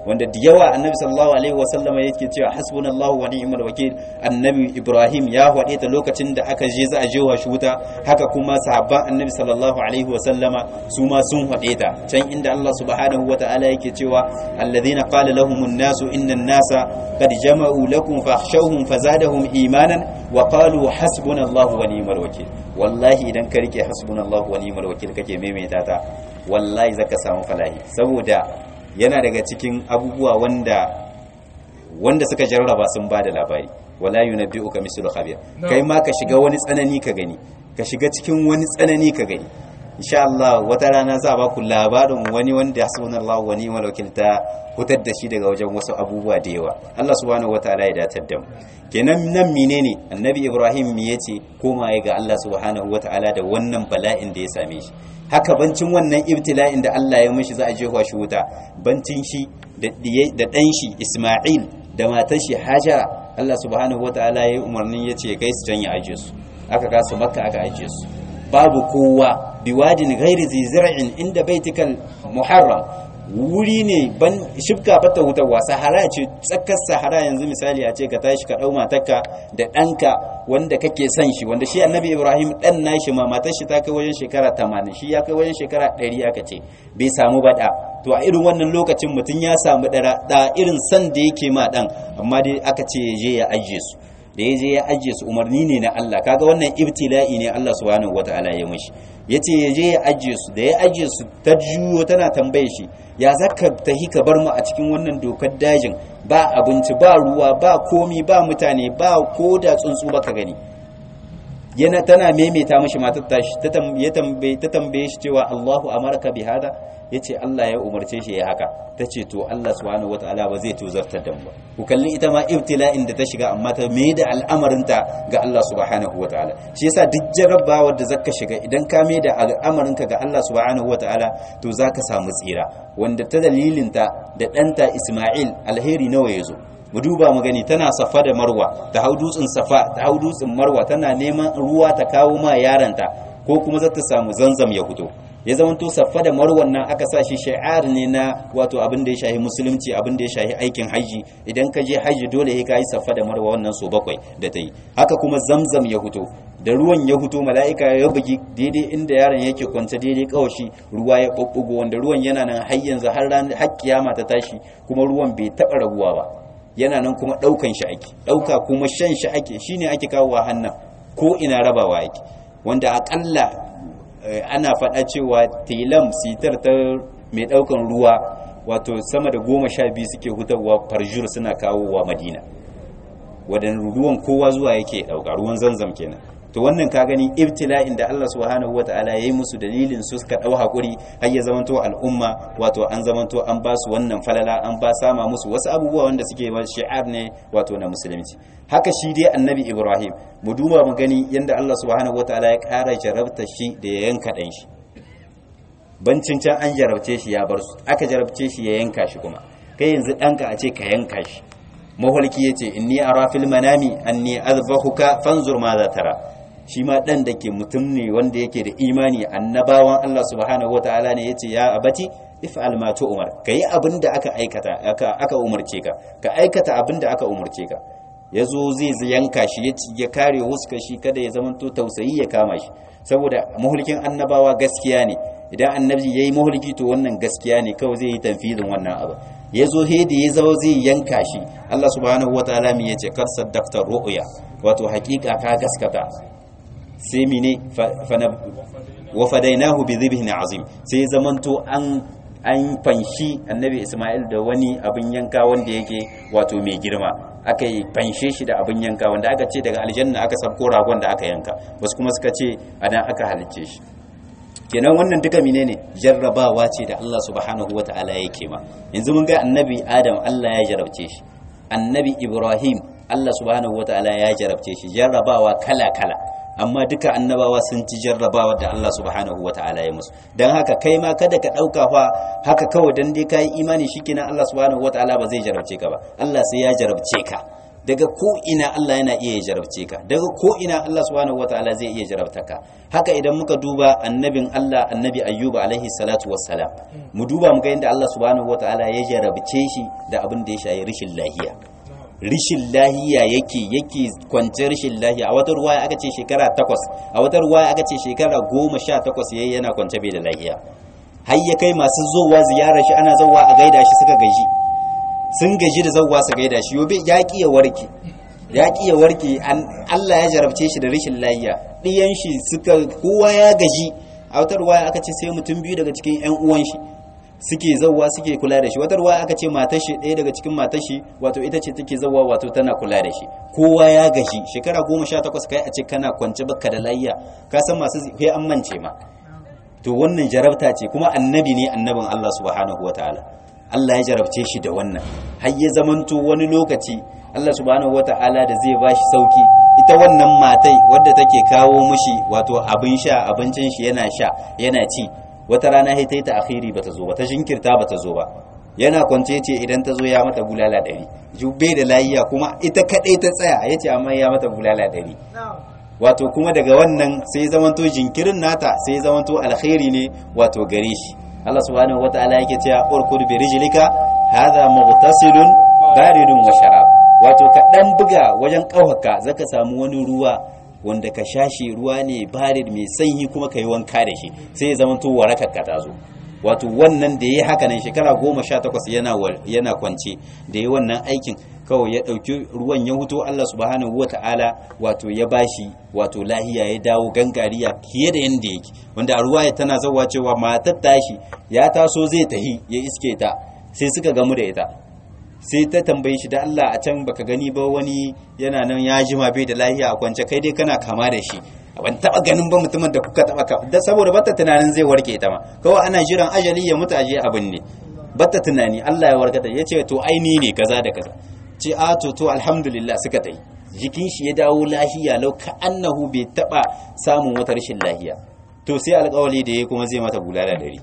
wanda da yawa annabi sallallahu alaihi wasallama yake cewa hasbunallahu wa ni'mal wakil annabi ibrahim ya hwade ta lokacin da aka je za a je wa wuta haka kuma sahabban annabi sallallahu alaihi wasallama su ma sun hwade ta can inda Allah subhanahu wa ta'ala yake cewa alladhina qala lahumun nasu innan nasa qad jama'u lakum fakhshawhum fazadahum imanan wa qalu hasbunallahu wa ni'mal wakil wallahi idan ka rike hasbunallahu wa ni'mal wakil kake maimaita ta wallahi zaka samu falahi saboda yana daga cikin abubuwa wanda wanda suka jarraba sun bada labari wala yunabbi'uka mislu khabir kai ma ka shiga wani tsanani ka gani ka shiga cikin wani tsanani ka gani insha Allah wata rana za ba ku labarin wani wanda hasbunallahu wa ni'mal wakil ta hutar da shi daga wajen wasu abubuwa da yawa Allah subhanahu wataala ya datar da mu kenan nan menene annabi Ibrahim me yace koma ga Allah subhanahu wataala da wannan bala'in da ya same shi haka bancin wannan ibtila'in da Allah ya mishi za a jefa shi wuta bancin shi da ɗan shi Isma'il da matar shi Hajara Allah subhanahu wataala ya yi umarnin yace kai su can ya aje su aka kasu makka aka aje su babu kowa biwadin ghairi zizra'in inda baitikal muharram wuri ne ban shibka bata wutarwa sahara ce tsakar sahara yanzu misali a ce ka tashi ka dau matarka da ɗanka wanda kake son shi wanda shi annabi ibrahim ɗan nashi ma matar shi ta kai wajen shekara 80 shi ya kai wajen shekara 100 aka ce bai samu baɗa to a irin wannan lokacin mutum ya samu da irin san da yake ma ɗan amma dai aka ce ya je ya ajiye su da ya je ya ajiye su umarni ne na Allah kaga wannan ibtila'i ne Allah subhanahu wataala ya mishi yace ya je ya ajiye su da ya ajiye su ta juyo tana tambaye shi ya zaka tahi ka bar mu a cikin wannan dokar dajin ba abinci ba ruwa ba komi ba mutane ba ko da tsuntsu baka gani yana tana maimaita mishi matar tashi ta tambaye ta tambaye shi cewa Allahu amarka bi hada yace Allah ya umarce shi ya haka tace to Allah subhanahu wataala ba zai tozartar da mu ba ku kalli ita ma ibtila'in da ta shiga amma ta mai da al'amarinta ga Allah subhanahu wataala shi yasa duk jarrabawa da zaka shiga idan ka mai da al'amarinka ga Allah subhanahu wataala to zaka samu tsira wanda ta dalilin ta da ɗanta Isma'il alheri nawa yazo mu duba mu gani tana safa da marwa ta hau dutsen safa ta hau dutsen marwa tana neman ruwa ta kawo ma yaranta ko kuma za ta samu zanzam ya fito ya zamanto saffa da marwan nan aka sa shi shi'ar ne na wato abin da ya shahi musulunci abin da ya shahi aikin haji idan ka je haji dole sai ka yi saffa da marwa wannan so bakwai da ta yi haka kuma zamzam ya fito da ruwan ya fito mala'ika ya bugi daidai inda yaron yake kwance daidai kawashi ruwa ya bubbugo wanda ruwan yana nan har yanzu har ran har kiyama ta tashi kuma ruwan bai taba raguwa ba yana nan kuma daukan shi ake dauka kuma shan shi ake shine ake kawo hannan ko ina rabawa ake wanda akalla ana faɗa cewa telam sitar ta mai ɗaukan ruwa wato sama da goma sha biyu suke hutarwa farjur suna kawowa madina wadan ruwan kowa zuwa yake ɗauka ruwan zanzam kenan to wannan ka gani ibtila'in da Allah subhanahu wataala yayi musu dalilin su suka dau hakuri har ya zamanto al'umma wato an zamanto an ba su wannan falala an ba sama musu wasu abubuwa wanda suke ba shi'ar ne wato na musulunci haka shi dai annabi Ibrahim mu duba mu gani yanda Allah subhanahu wataala ya kara jarabta shi da ya yanka dan shi bancin can an jarabce shi ya bar su aka jarabce shi ya yanka shi kuma kai yanzu danka a ce ka yanka shi maholki yace inni ara fil manami anni azbahuka fanzur ma za tara shi ma ɗan da ke mutum ne wanda yake da imani annabawan Allah subhanahu wa ta'ala ne yace ya abati if'al ma umar kayi abin da aka aikata aka aka umarce ka ka aikata abin da aka umarce ka yazo zai yanka shi ya kare huska shi kada ya zamanto tausayi ya kama shi saboda mahulkin annabawa gaskiya ne idan annabi yayi mahulki to wannan gaskiya ne kawai zai yi tanfidin wannan abu yazo he da ya zo zai yanka shi Allah subhanahu wa ta'ala mi yace kar saddaqta ru'ya wato hakika ka gaskata sai mine wa fadainahu bi dhibhin azim sai zamanto an an fanshi annabi Isma'il da wani abin yanka wanda yake wato mai girma aka yi fanshe shi da abin yanka wanda aka ce daga aljanna aka sabko ragon da aka yanka wasu kuma suka ce anan aka halicce shi kenan wannan duka menene jarrabawa ce da Allah subhanahu wata'ala yake ma yanzu mun ga annabi Adam Allah ya jarabce shi annabi Ibrahim Allah subhanahu wata'ala ya jarabce shi jarrabawa kala kala amma duka annabawa sun ci jarrabawa da Allah subhanahu wata'ala ya musu dan haka kai ma kada ka dauka fa haka kawai dan dai kai imani shikenan Allah subhanahu wata'ala ba zai jarabce ka ba Allah sai ya jarabce ka daga ko ina Allah yana iya jarabce ka daga ko ina Allah subhanahu wataala zai iya jarabta ka haka idan muka duba annabin Allah annabi ayyuba alaihi salatu wassalam mu duba mu ga yadda Allah subhanahu wataala ya jarabce shi da abin da ya shayi rishin lahiya rishin lahiya yake yake kwance rishin lahiya a wata ruwaya aka ce shekara takwas a wata ruwaya aka ce shekara goma sha takwas yayi yana kwance bai da lahiya har ya kai masu zowa ziyarar shi ana zowa a gaida shi suka gaji sun gaji da zauwa su gaida shi yobe ya ki ya warke ya ki ya warke Allah ya jarabce shi da rashin lafiya ɗiyan shi suka kowa ya gaji a wata ruwaya aka ce sai mutum biyu daga cikin ƴan uwan shi suke zauwa suke kula da shi wata ruwaya aka ce matar shi ɗaya daga cikin matar shi wato ita ce take zauwa wato tana kula da shi kowa ya gaji shekara goma sha takwas kai a ce kana kwance baka da lafiya ka san masu sai an mance ma to wannan jarabta ce kuma annabi ne annabin Allah subhanahu wataala Allah ya jarabce shi da wannan har ya zamanto wani lokaci Allah subhanahu wata'ala da zai bashi sauki ita wannan matai wadda take kawo mushi wato abin sha abincin shi yana sha yana ci wata rana sai ta yi ta akhiri bata zo ba ta jinkirta bata zo ba yana kwance ce idan ta zo ya mata bulala ɗari jubbe da layiya kuma ita kaɗai ta tsaya ya ce amma ya mata bulala ɗari wato kuma daga wannan sai zamanto jinkirin nata sai zamanto alkhairi ne wato gare shi Allah subhanahu wata'ala yake cewa urkud bi rijlika hadha mughtasilun baridun wa sharab wato ka dan buga wajen kauhaka zaka samu wani ruwa wanda ka shashi ruwa ne barid mai sanyi kuma kai wanka da shi sai ya zamanto warakar ka tazo wato wannan da yayi haka nan shekara goma sha takwas yana yana kwance da yayi wannan aikin kawai ya ɗauki ruwan ya huto Allah subhanahu wa ta'ala wato ya bashi wato lahiya ya dawo gangariya fiye da yanda yake wanda a ruwa tana zawa cewa matar tashi ya taso zai tahi ya iske ta sai suka gamu da ita sai ta tambaye shi da Allah a can baka gani ba wani yana nan ya jima bai da lahiya a kwance kai dai kana kama da shi ban taba ganin ba mutumin da kuka taba ka da saboda bata tunanin zai warke ta ma kawai ana jiran ajali ya mutu aje abin ne bata tunani Allah ya warkata yace to aini ne kaza da kaza ce a to to alhamdulillah suka tai jikin shi ya dawo lahiya lau ka annahu bai taba samun wata rashin lahiya to sai alƙawali da yayi kuma zai mata bulala dare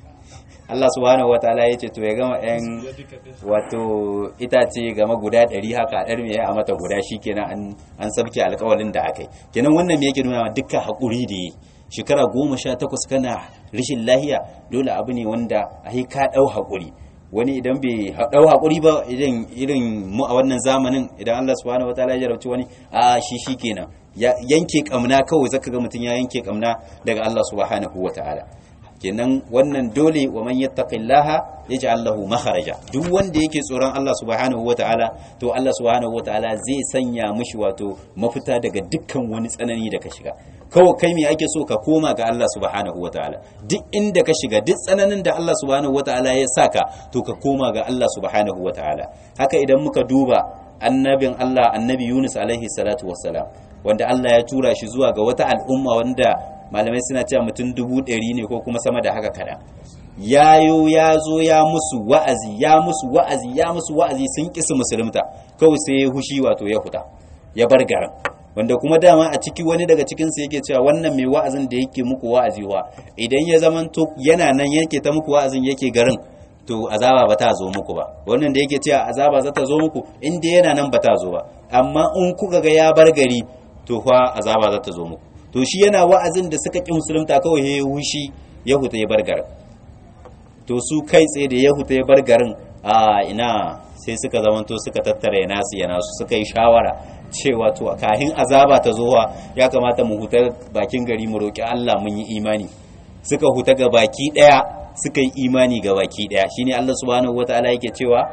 Allah subhanahu wataala ya ce to ya gama yan wato itace gama guda ɗari haka ɗar me a mata guda shikenan an an sabke alƙawalin da aka yi kenan wannan me yake nuna dukkan haƙuri da yi shekara goma sha takwas kana rashin lahiya dole abu ne wanda a ka ɗau haƙuri wani idan bai dau hakuri ba idan irin mu a wannan zamanin idan Allah subhanahu wataala ya jarabci wani a shi shikenan ya yanke kamna kawai zaka ga mutun ya yanke kamna daga Allah subhanahu wataala kenan wannan dole wa man yattaqillaha yaj'al lahu makharaja duk wanda yake tsoron Allah subhanahu wataala to Allah subhanahu wataala zai sanya mishi wato mafita daga dukkan wani tsanani da ka shiga kawai kai me ake so ka koma ga Allah subhanahu wataala duk inda ka shiga duk tsananin da Allah subhanahu wataala ya saka to ka koma ga Allah subhanahu wataala haka idan muka duba annabin Allah annabi Yunus alaihi salatu wassalam wanda Allah ya tura shi zuwa ga wata al'umma wanda malamai suna cewa mutum dubu ɗari ne ko kuma sama da haka kada yayo ya zo ya musu wa'azi ya musu wa'azi ya musu wa'azi sun ƙi su musulunta kawai sai ya hushi wato ya huta ya bar garin wanda kuma dama a ciki wani daga cikin su yake cewa wannan mai wa'azin da yake muku wa'azi wa idan ya zamanto yana nan yake ta muku wa'azin yake garin to azaba ba ta zo muku ba wannan da yake cewa azaba za ta zo muku in dai yana nan ba ta zo ba amma in kuka ga ya bar gari to fa azaba za ta zo muku to shi yana wa'azin da suka ƙi musulunta kawai ya hushi ya huta ya bar garin to su kai tsaye da ya huta ya bar garin a ina sai suka zamanto suka tattara ya nasu ya nasu suka yi shawara cewa to kahin azaba ta zowa ya kamata mu huta bakin gari mu roƙi Allah mun yi imani suka huta ga baki ɗaya suka yi imani ga baki ɗaya shine Allah subhanahu wataala yake cewa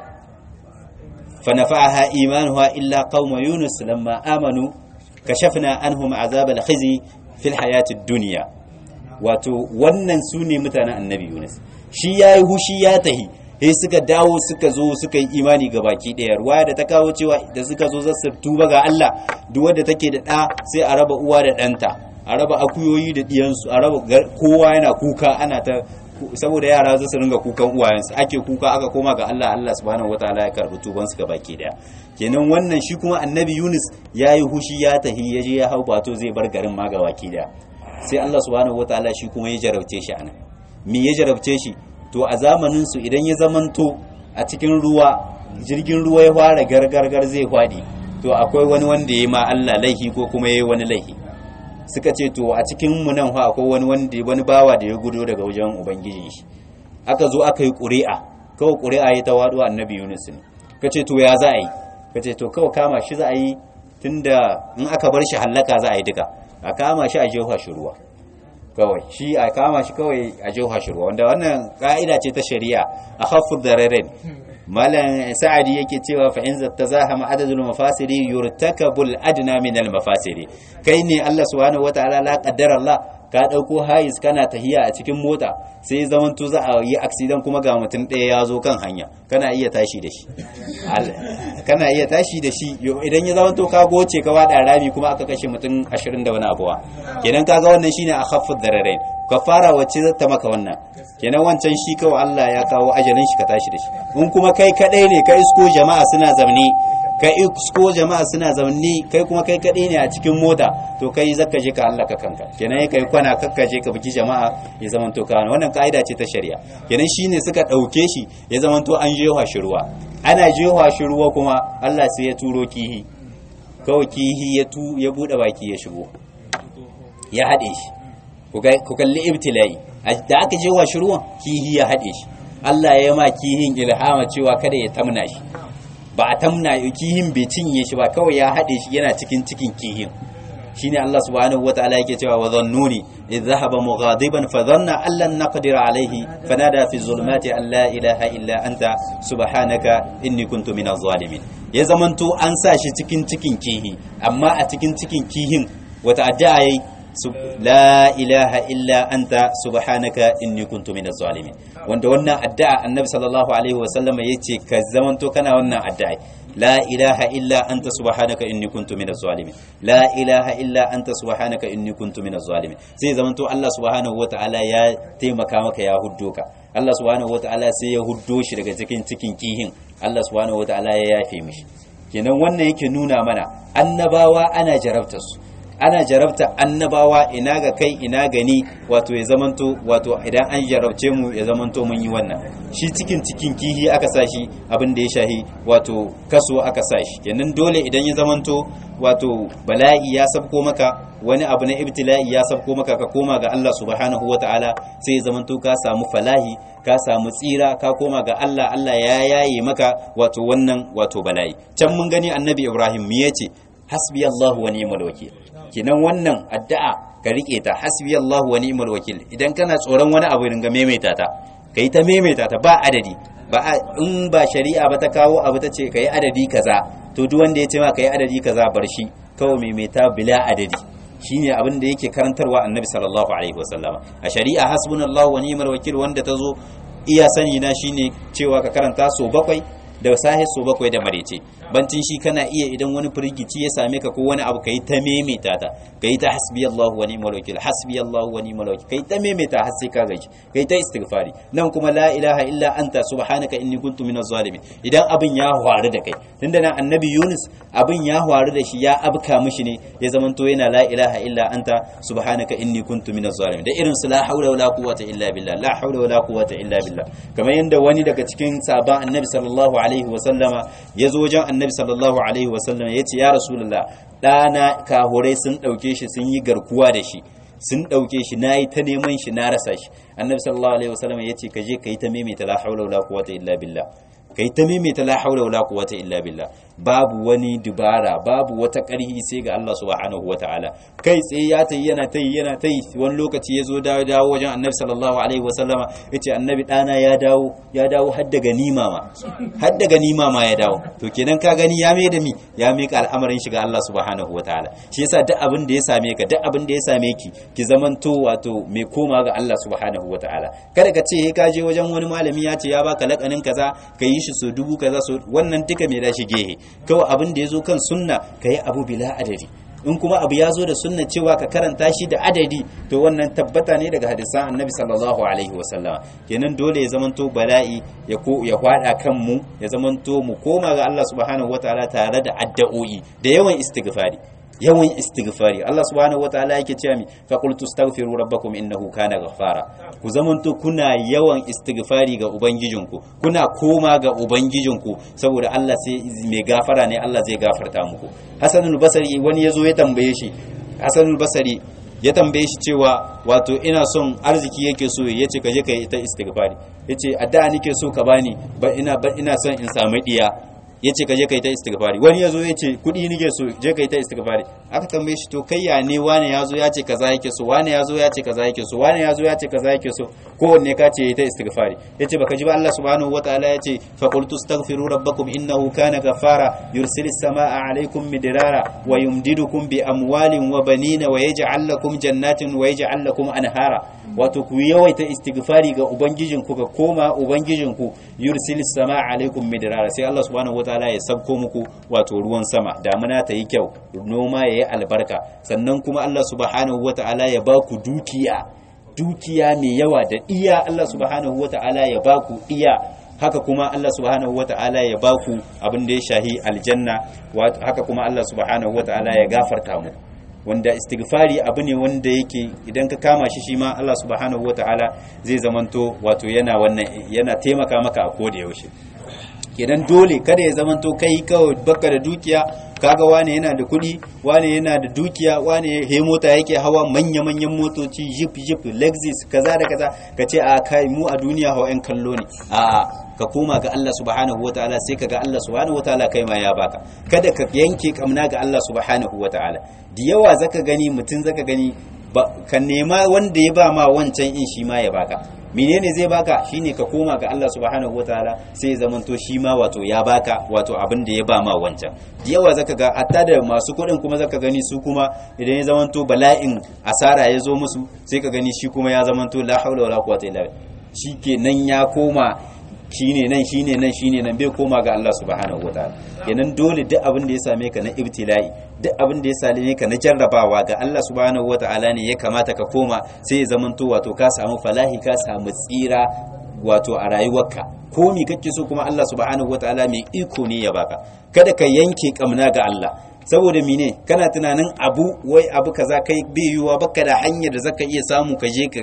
fa nafa'aha imanuha illa qauma yunus lamma amanu kashafna anhum azab al-khizi fil hayatid dunya wato wannan su ne mutanen annabi yunus shi yayi hushi ya tahi sai suka dawo suka zo suka yi imani ga baki ɗaya ruwa da ta kawo cewa da suka zo zasu tuba ga Allah duk wanda take da ɗa sai a raba uwa da ɗanta a raba akuyoyi da ɗiyansu a raba kowa yana kuka ana ta saboda yara za su ringa kukan uwayensu ake kuka aka koma ga Allah Allah subhanahu wataala ya karbi tuban su baki daya kenan wannan shi kuma annabi Yunus ya yi hushi ya tahi ya je ya hau bato zai bar garin ma baki daya sai Allah subhanahu wataala shi kuma ya jarabce shi anan me ya jarabce shi to a zamanin su idan ya zamanto a cikin ruwa jirgin ruwa ya fara gargargar zai kwadi to akwai wani wanda ya ma Allah laihi ko kuma ya yi wani laihi suka ce to a cikin mu nan fa akwai wani wanda wani bawa da ya gudo daga wajen ubangijin shi aka zo aka yi ƙuri'a kawai ƙuri'a ya ta waɗo annabi Yunus ne ka ce to ya za a yi ka ce to kawai kama shi za a yi tunda in aka bar shi hallaka za a yi duka a kama shi a jefa shi ruwa kawai shi a kama shi kawai a jefa shi ruwa wanda wannan ka'ida ce ta shari'a a khaffu dararen malam sa'adi yake cewa fa in tazahama adadul mafasiri yurtakabul adna min al mafasiri kai ne Allah subhanahu wataala la qaddara Allah ka dauko hayis kana tahiya a cikin mota sai zaman to za a yi accident kuma ga mutum ɗaya ya zo kan hanya kana iya tashi da shi kana iya tashi da shi idan ya zaman to ka goce ka wada rami kuma aka kashe mutum 20 da wani abuwa kenan kaga wannan shine a khaffud dararain kafara wacce za ta maka wannan kenan wancan shi kawai Allah ya kawo ajalin shi ka tashi da shi in kuma kai kadai ne ka isko jama'a suna zamne ka isko jama'a suna zamne kai kuma kai kadai ne a cikin mota to kai zaka je ka Allah ka kanka kenan kai kwana kakka je ka biki jama'a ya zaman to ka wannan kaida ce ta shari'a kenan shine suka dauke shi ya zaman to an jewa shi ruwa ana jewa shi ruwa kuma Allah sai ya turo kihi kawai kihi ya tu ya bude baki ya shigo ya hade shi ku kalli ibtila'i da aka je wa ruwan kihi ya haɗe shi Allah ya ma kihin ilhama cewa kada ya tamna shi ba a tamna kihin bai cinye shi ba kawai ya haɗe shi yana cikin cikin kihin shine Allah subhanahu wataala yake cewa wa dhannuni idh dhahaba mughadiban fa dhanna an lan naqdir alayhi fanada fi zulumati an la ilaha illa anta subhanaka inni kuntu minaz zalimin ya zamanto an sa shi cikin cikin kihi amma a cikin cikin kihin wata addu'a yayi la ilaha illa anta subhanaka inni kuntu minaz zalimin wanda wannan addu'a annabi sallallahu alaihi wa sallam yace ka zamanto kana wannan addu'a la ilaha illa anta subhanaka inni kuntu minaz zalimin la ilaha illa anta subhanaka inni kuntu minaz zalimin sai zamanto Allah subhanahu wataala ya taimaka maka ya huddo ka Allah subhanahu wataala sai ya huddo shi daga cikin cikin kihin Allah subhanahu wataala ya yafe mishi kenan wannan yake nuna mana annabawa ana jarabtar su ana jarabta annabawa ina ga kai ina gani wato ya zamanto wato idan an jarabce mu ya zamanto mun yi wannan shi cikin cikin kihi aka sa shi abin da ya shahi wato kaso aka sa shi kenan dole idan ya zamanto wato bala'i ya sabko maka wani abu na ibtila'i ya sabko maka ka koma ga Allah subhanahu wata'ala sai ya zamanto ka samu falahi ka samu tsira ka koma ga Allah Allah ya yaye maka wato wannan wato bala'i can mun gani annabi Ibrahim me yace hasbi Allah wa ni'mal wakil kenan wannan addu'a ka rike ta hasbi Allah wa ni'mal wakil idan kana tsoron wani abu ringa maimaita ta kai ta maimaita ta ba adadi ba in ba shari'a ba ta kawo abu ta ce kai adadi kaza to duk wanda ya ce ma kai adadi kaza bar shi kawai maimaita bila adadi shine abin da yake karantarwa annabi sallallahu alaihi wasallama a shari'a hasbunallahu wa ni'mal wakil wanda ta zo iya sani na shine cewa ka karanta so bakwai da sahi so bakwai da marece bancin shi kana iya idan wani firgici ya same ka ko wani abu kai ta memeta ta kai ta hasbi Allahu wa ni'mal wakil hasbi Allahu wa ni'mal wakil kai ta memeta har sai ka gaji kai ta istighfari nan kuma la ilaha illa anta subhanaka inni kuntu minaz zalimin idan abin ya faru da kai tunda nan annabi Yunus abin ya faru da shi ya abka mishi ne ya zamanto yana la ilaha illa anta subhanaka inni kuntu minaz zalimin da irin su la haula wala quwwata illa billah la haula wala quwwata illa billah kamar yanda wani daga cikin sahabban annabi sallallahu alaihi wa sallama ya zo wajen annabi sallallahu alaihi wa sallama ya ce ya rasulullah ɗana kahurai sun ɗauke shi sun yi garkuwa da shi sun ɗauke shi na yi ta neman shi na rasa shi annabi sallallahu alaihi wa sallama ya ce ka je ka yi ta maimaita la haula wala quwwata illa billah kai ta maimaita la haula wala quwwata illa billah babu wani dubara babu wata ƙarhi sai ga Allah subhanahu wataala kai tsaye ya tayi yana tayi yana tayi wani lokaci ya zo dawo dawo wajen annabi sallallahu alaihi wasallama yace annabi dana ya dawo ya dawo har da ganima ma har da ganima ma ya dawo to kenan ka gani ya mai da mi ya mika al'amarin shi ga Allah subhanahu wataala shi yasa duk abin da ya same ka duk abin da ya same ki ki zamanto wato mai koma ga Allah subhanahu wataala kada ka ce ka je wajen wani malami ya ce ya baka lakanin kaza ka yi shi so dubu kaza so wannan duka mai dashi gehe kawai abin da ya zo kan sunna ka yi abu bila adadi in kuma abu ya zo da sunna cewa ka karanta shi da adadi to wannan tabbata ne daga hadisan annabi sallallahu alaihi wasallama kenan dole ya zamanto bala'i ya ko ya kwada kan mu ya zamanto mu koma ga Allah subhanahu wataala tare da addu'o'i da yawan istighfari yawan istighfari Allah subhanahu wataala yake cewa mi fa qultu astaghfiru rabbakum innahu kana ghaffara ku zamanto kuna yawan istighfari ga ubangijinku kuna koma ga ubangijinku saboda Allah sai mai gafara ne Allah zai gafarta muku Hasanul Basri wani yazo ya tambaye shi Hasanul Basri ya tambaye shi cewa wato ina son arziki yake so ya ce kaje ka yi ta istighfari yace addu'a nake so ka bani ba ina ba ina son in samu diya yace kaje ka yi ta istighfari wani yazo yace kudi nake so je ka yi ta istighfari aka tambaye shi to kai ya ne wani yazo ya ce kaza yake so wani yazo ya ce kaza yake so wani yazo ya ce kaza yake so kowanne ka ce yi ta istighfari yace baka ji ba Allah subhanahu wataala yace fa qultu astaghfiru rabbakum innahu kana ghaffara yursilis samaa alaykum midrara wa yumdidukum bi amwalin wa banina wa yaj'al lakum jannatin wa yaj'al lakum anhara wato ku yawaita istighfari ga ubangijinku ga koma ubangijinku yursilis samaa alaykum midrara sai Allah subhanahu wataala ya sabko muku wato ruwan sama damuna ta yi kyau noma ya yi albarka sannan kuma Allah subhanahu wataala ya ba ku dukiya dukiya mai yawa da iya Allah subhanahu wata'ala ya baku iya haka kuma Allah subhanahu wata'ala ya baku abin da ya shahi aljanna haka kuma Allah subhanahu wata'ala ya gafarta mu wanda istighfari abu ne wanda yake idan ka kama shi shi ma Allah subhanahu wata'ala zai zamanto wato yana wannan yana taimaka maka a koda yaushe kenan dole kada ya zamanto kai kawai baka da dukiya kaga wane yana da kuɗi wane yana da dukiya wane he mota yake hawa manya-manyan motoci jeep jeep lexus kaza da kaza ka ce a kai mu a duniya hawa yan kallo ne a ka koma ga Allah subhanahu wataala sai ka ga Allah subhanahu wataala kai ma ya baka kada ka yanke kamna ga Allah subhanahu wataala da yawa zaka gani mutum zaka gani ka nema wanda ya ba ma wancan in shi ma ya baka menene zai baka shine ka koma ga Allah subhanahu wataala sai ya zamanto shi ma wato ya baka wato abin da ya ba ma wancan yawa zaka ga hatta da masu kuɗin kuma zaka gani su kuma idan ya zamanto bala'in asara ya zo musu sai ka gani shi kuma ya zamanto la haula wala quwwata illa billah kenan ya koma shine nan shine nan shine nan bai koma ga Allah subhanahu wataala kenan dole duk abin da ya same ka na ibtila'i duk abin da ya same ka na jarrabawa ga Allah subhanahu wataala ne ya kamata ka koma sai ya zamanto wato ka samu falahi ka samu tsira wato a rayuwarka ko me kake so kuma Allah subhanahu wataala mai iko ne ya baka kada ka yanke kamna ga Allah saboda mine kana tunanin abu wai abu kaza kai bai yiwuwa baka da hanyar da zaka iya samu ka je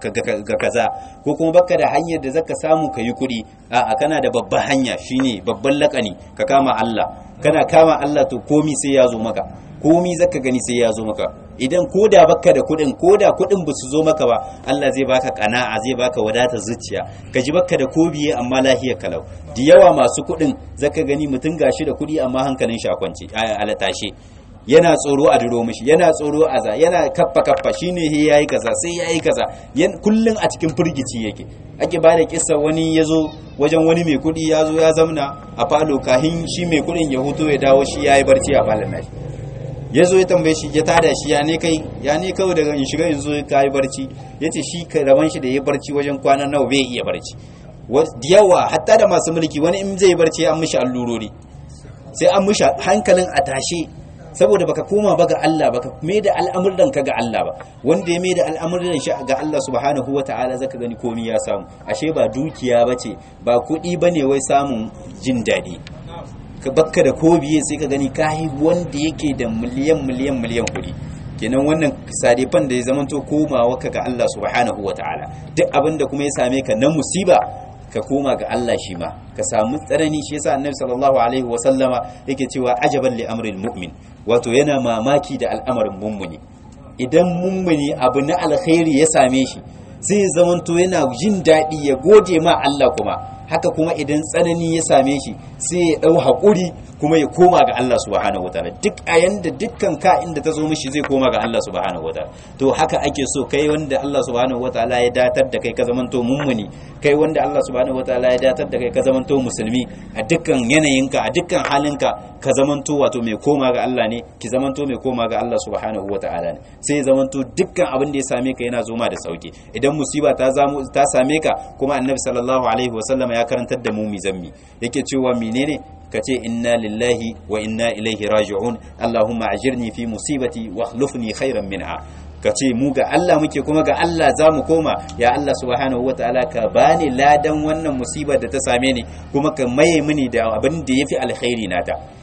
ga kaza ko kuma baka da hanyar da zaka samu ka yi kuɗi a'a kana da babban hanya shine babban lakani ka kama Allah kana kama Allah to komi sai ya zo maka komi zaka gani sai ya zo maka idan koda baka da kuɗin koda kuɗin ba su zo maka ba Allah zai baka kana'a zai baka wadata zuciya ka ji baka da kobiye amma lahiyar kalau da yawa masu kuɗin zaka gani mutum gashi da kuɗi amma hankalin shi a kwance a latashe yana tsoro a duro mishi yana tsoro a za yana kaffa kaffa shine he yayi kaza sai yayi kaza kullun a cikin firgici yake ake ba da kissa wani yazo wajen wani mai kuɗi yazo ya zamna a falo kahin shi mai kuɗin ya huto ya dawo shi yayi barci a falon nashi ya zo ya tambaye shi ya tada shi ya ne kai ya ne kawai daga in shiga yanzu ka yi barci ya ce shi raban shi da ya barci wajen kwana nawa bai iya barci da yawa hatta da masu mulki wani in zai barci an mishi allurori sai an mishi hankalin a tashe saboda baka koma ba ga Allah baka mai da al'amuran ka ga Allah ba wanda ya mai da al'amuran shi ga Allah subhanahu wata'ala zaka gani komai ya samu ashe ba dukiya bace ba kuɗi bane wai samun jin daɗi ka bakka da ko biye sai ka gani kayi wanda yake da miliyan miliyan miliyan kuɗi kenan wannan sadifan da ya zamanto komawa ka ga Allah subhanahu ta'ala duk abin da kuma ya same ka na musiba ka koma ga Allah shi ma ka samu tsanani shi yasa annabi sallallahu alaihi wa sallama yake cewa ajaban li amril mu'min wato yana mamaki da al'amarin mummuni idan mummuni abu na alkhairi ya same shi sai zamanto yana jin daɗi ya gode ma Allah kuma haka kuma idan tsanani ya same shi sai ya ɗau haƙuri kuma ya koma ga Allah subhanahu wataala duk a yanda dukkan ka inda ta zo mishi zai koma ga Allah subhanahu wataala to haka ake so kai wanda Allah subhanahu wataala ya datar da kai ka zamanto mummuni kai wanda Allah subhanahu wataala ya datar da kai ka zamanto musulmi a dukkan yanayinka a dukkan halinka ka zamanto wato mai koma ga Allah ne ki zamanto mai koma ga Allah subhanahu wataala ne sai ya zamanto dukkan abin da ya same ka yana zoma da sauki idan musiba ta zamu ta same ka kuma annabi sallallahu alaihi wasallam ya karantar da mu mizammi yake cewa menene ka ce inna lillahi wa inna ilaihi raji'un allahumma ajirni fi musibati wa akhlifni khairan minha ka ce mu ga Allah muke kuma ga Allah za mu koma ya Allah subhanahu wa ta'ala ka bani ladan wannan musibar da ta same ni kuma ka maye mini da abin da yafi alkhairi nata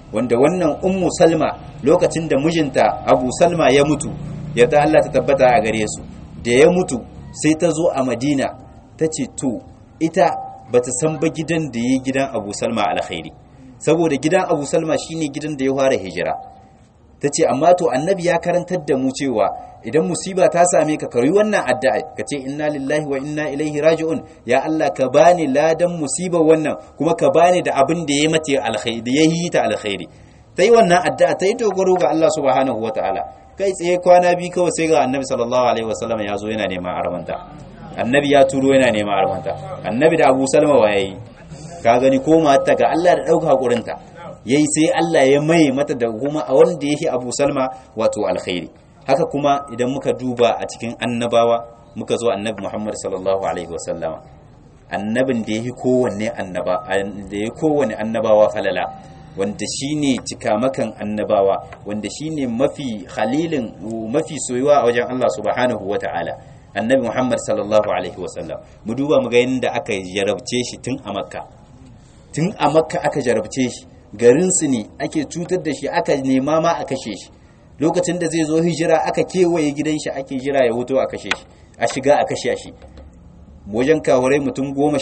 wanda wannan ummu salma lokacin da mijinta abu salma ya mutu yadda Allah ta tabbata a gare su da ya mutu sai ta zo a madina ta ce to ita ba ta san ba gidan da ya gidan abu salma alkhairi saboda gidan abu salma shine gidan da ya fara hijira ta ce amma to annabi ya karantar da mu cewa idan musiba ta same ka kari wannan addu'a ka ce inna lillahi wa inna ilaihi raji'un ya Allah ka bani ladan musibar wannan kuma ka bani da abin da ya mace alkhairi da ya yi ta alkhairi ta yi wannan addu'a ta yi dogaro ga Allah subhanahu wa ta'ala kai tsaye kwana biyu kawai sai ga annabi sallallahu alaihi wasallam ya zo yana neman armanta annabi ya turo yana neman armanta annabi da abu salma wa yayi ka gani ko mata ga Allah da dauka hakurinta yayi sai Allah ya mai mata da kuma a wanda yake abu salma wato alkhairi haka kuma idan muka duba a cikin annabawa muka zo annabi Muhammad sallallahu alaihi wasallama annabin da yake kowanne annaba da yake kowanne annabawa falala wanda shine cikamakan annabawa wanda shine mafi khalilin mafi soyuwa a wajen Allah subhanahu wata'ala annabi Muhammad sallallahu alaihi wasallam mu duba mu ga yadda aka jarabce shi tun a makka tun a makka aka jarabce shi garin su ne ake cutar da shi aka nema ma a kashe shi lokacin da zai zo hijira aka kewaye gidan shi ake jira ya wuto a kashe shi a shiga a kashe shi wajen kawarai mutum goma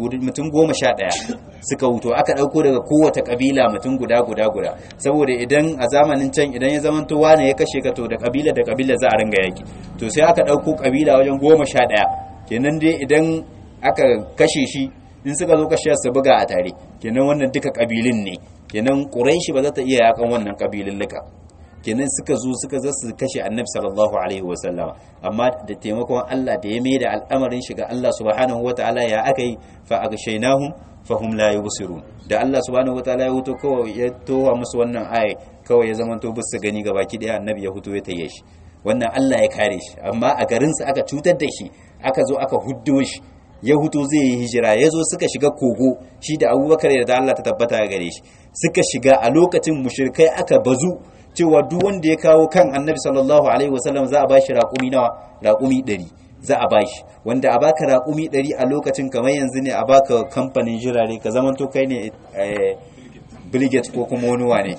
sha ɗaya suka wuto aka ɗauko daga kowace ƙabila mutum guda guda guda saboda idan a zamanin can idan ya zama wane ya kashe ka to da ƙabila da ƙabila za a ringa yaki to sai aka ɗauko ƙabila wajen goma sha ɗaya kenan dai idan aka kashe shi in suka zo kashe su buga a tare kenan wannan duka ƙabilun ne kenan ƙuraishi ba za ta iya yakan wannan ƙabilun lika kenan suka zo suka zo su kashe annabi sallallahu alaihi wasallama amma da taimakon Allah da ya maida al'amarin shiga Allah subhanahu wataala ya aka yi fa agshaynahum fahum la yubsirun da Allah subhanahu wataala ya huto kawai ya towa musu wannan aya kawai ya zama to bisu gani gabaki daya annabi ya huto ya taye shi wannan Allah ya kare shi amma a garin sa aka cutar da shi aka zo aka huddo shi ya huto zai yi hijira ya zo suka shiga kogo shi da abubakar da Allah ta tabbata gare shi suka shiga a lokacin mushrikai aka bazu cewa duk wanda ya kawo kan annabi sallallahu alaihi wasallam za a bashi raƙumi nawa raƙumi ɗari za a bashi wanda a baka raƙumi ɗari a lokacin kamar yanzu ne a baka kamfanin jirare ka zaman to kai ne brigade ko kuma wani wane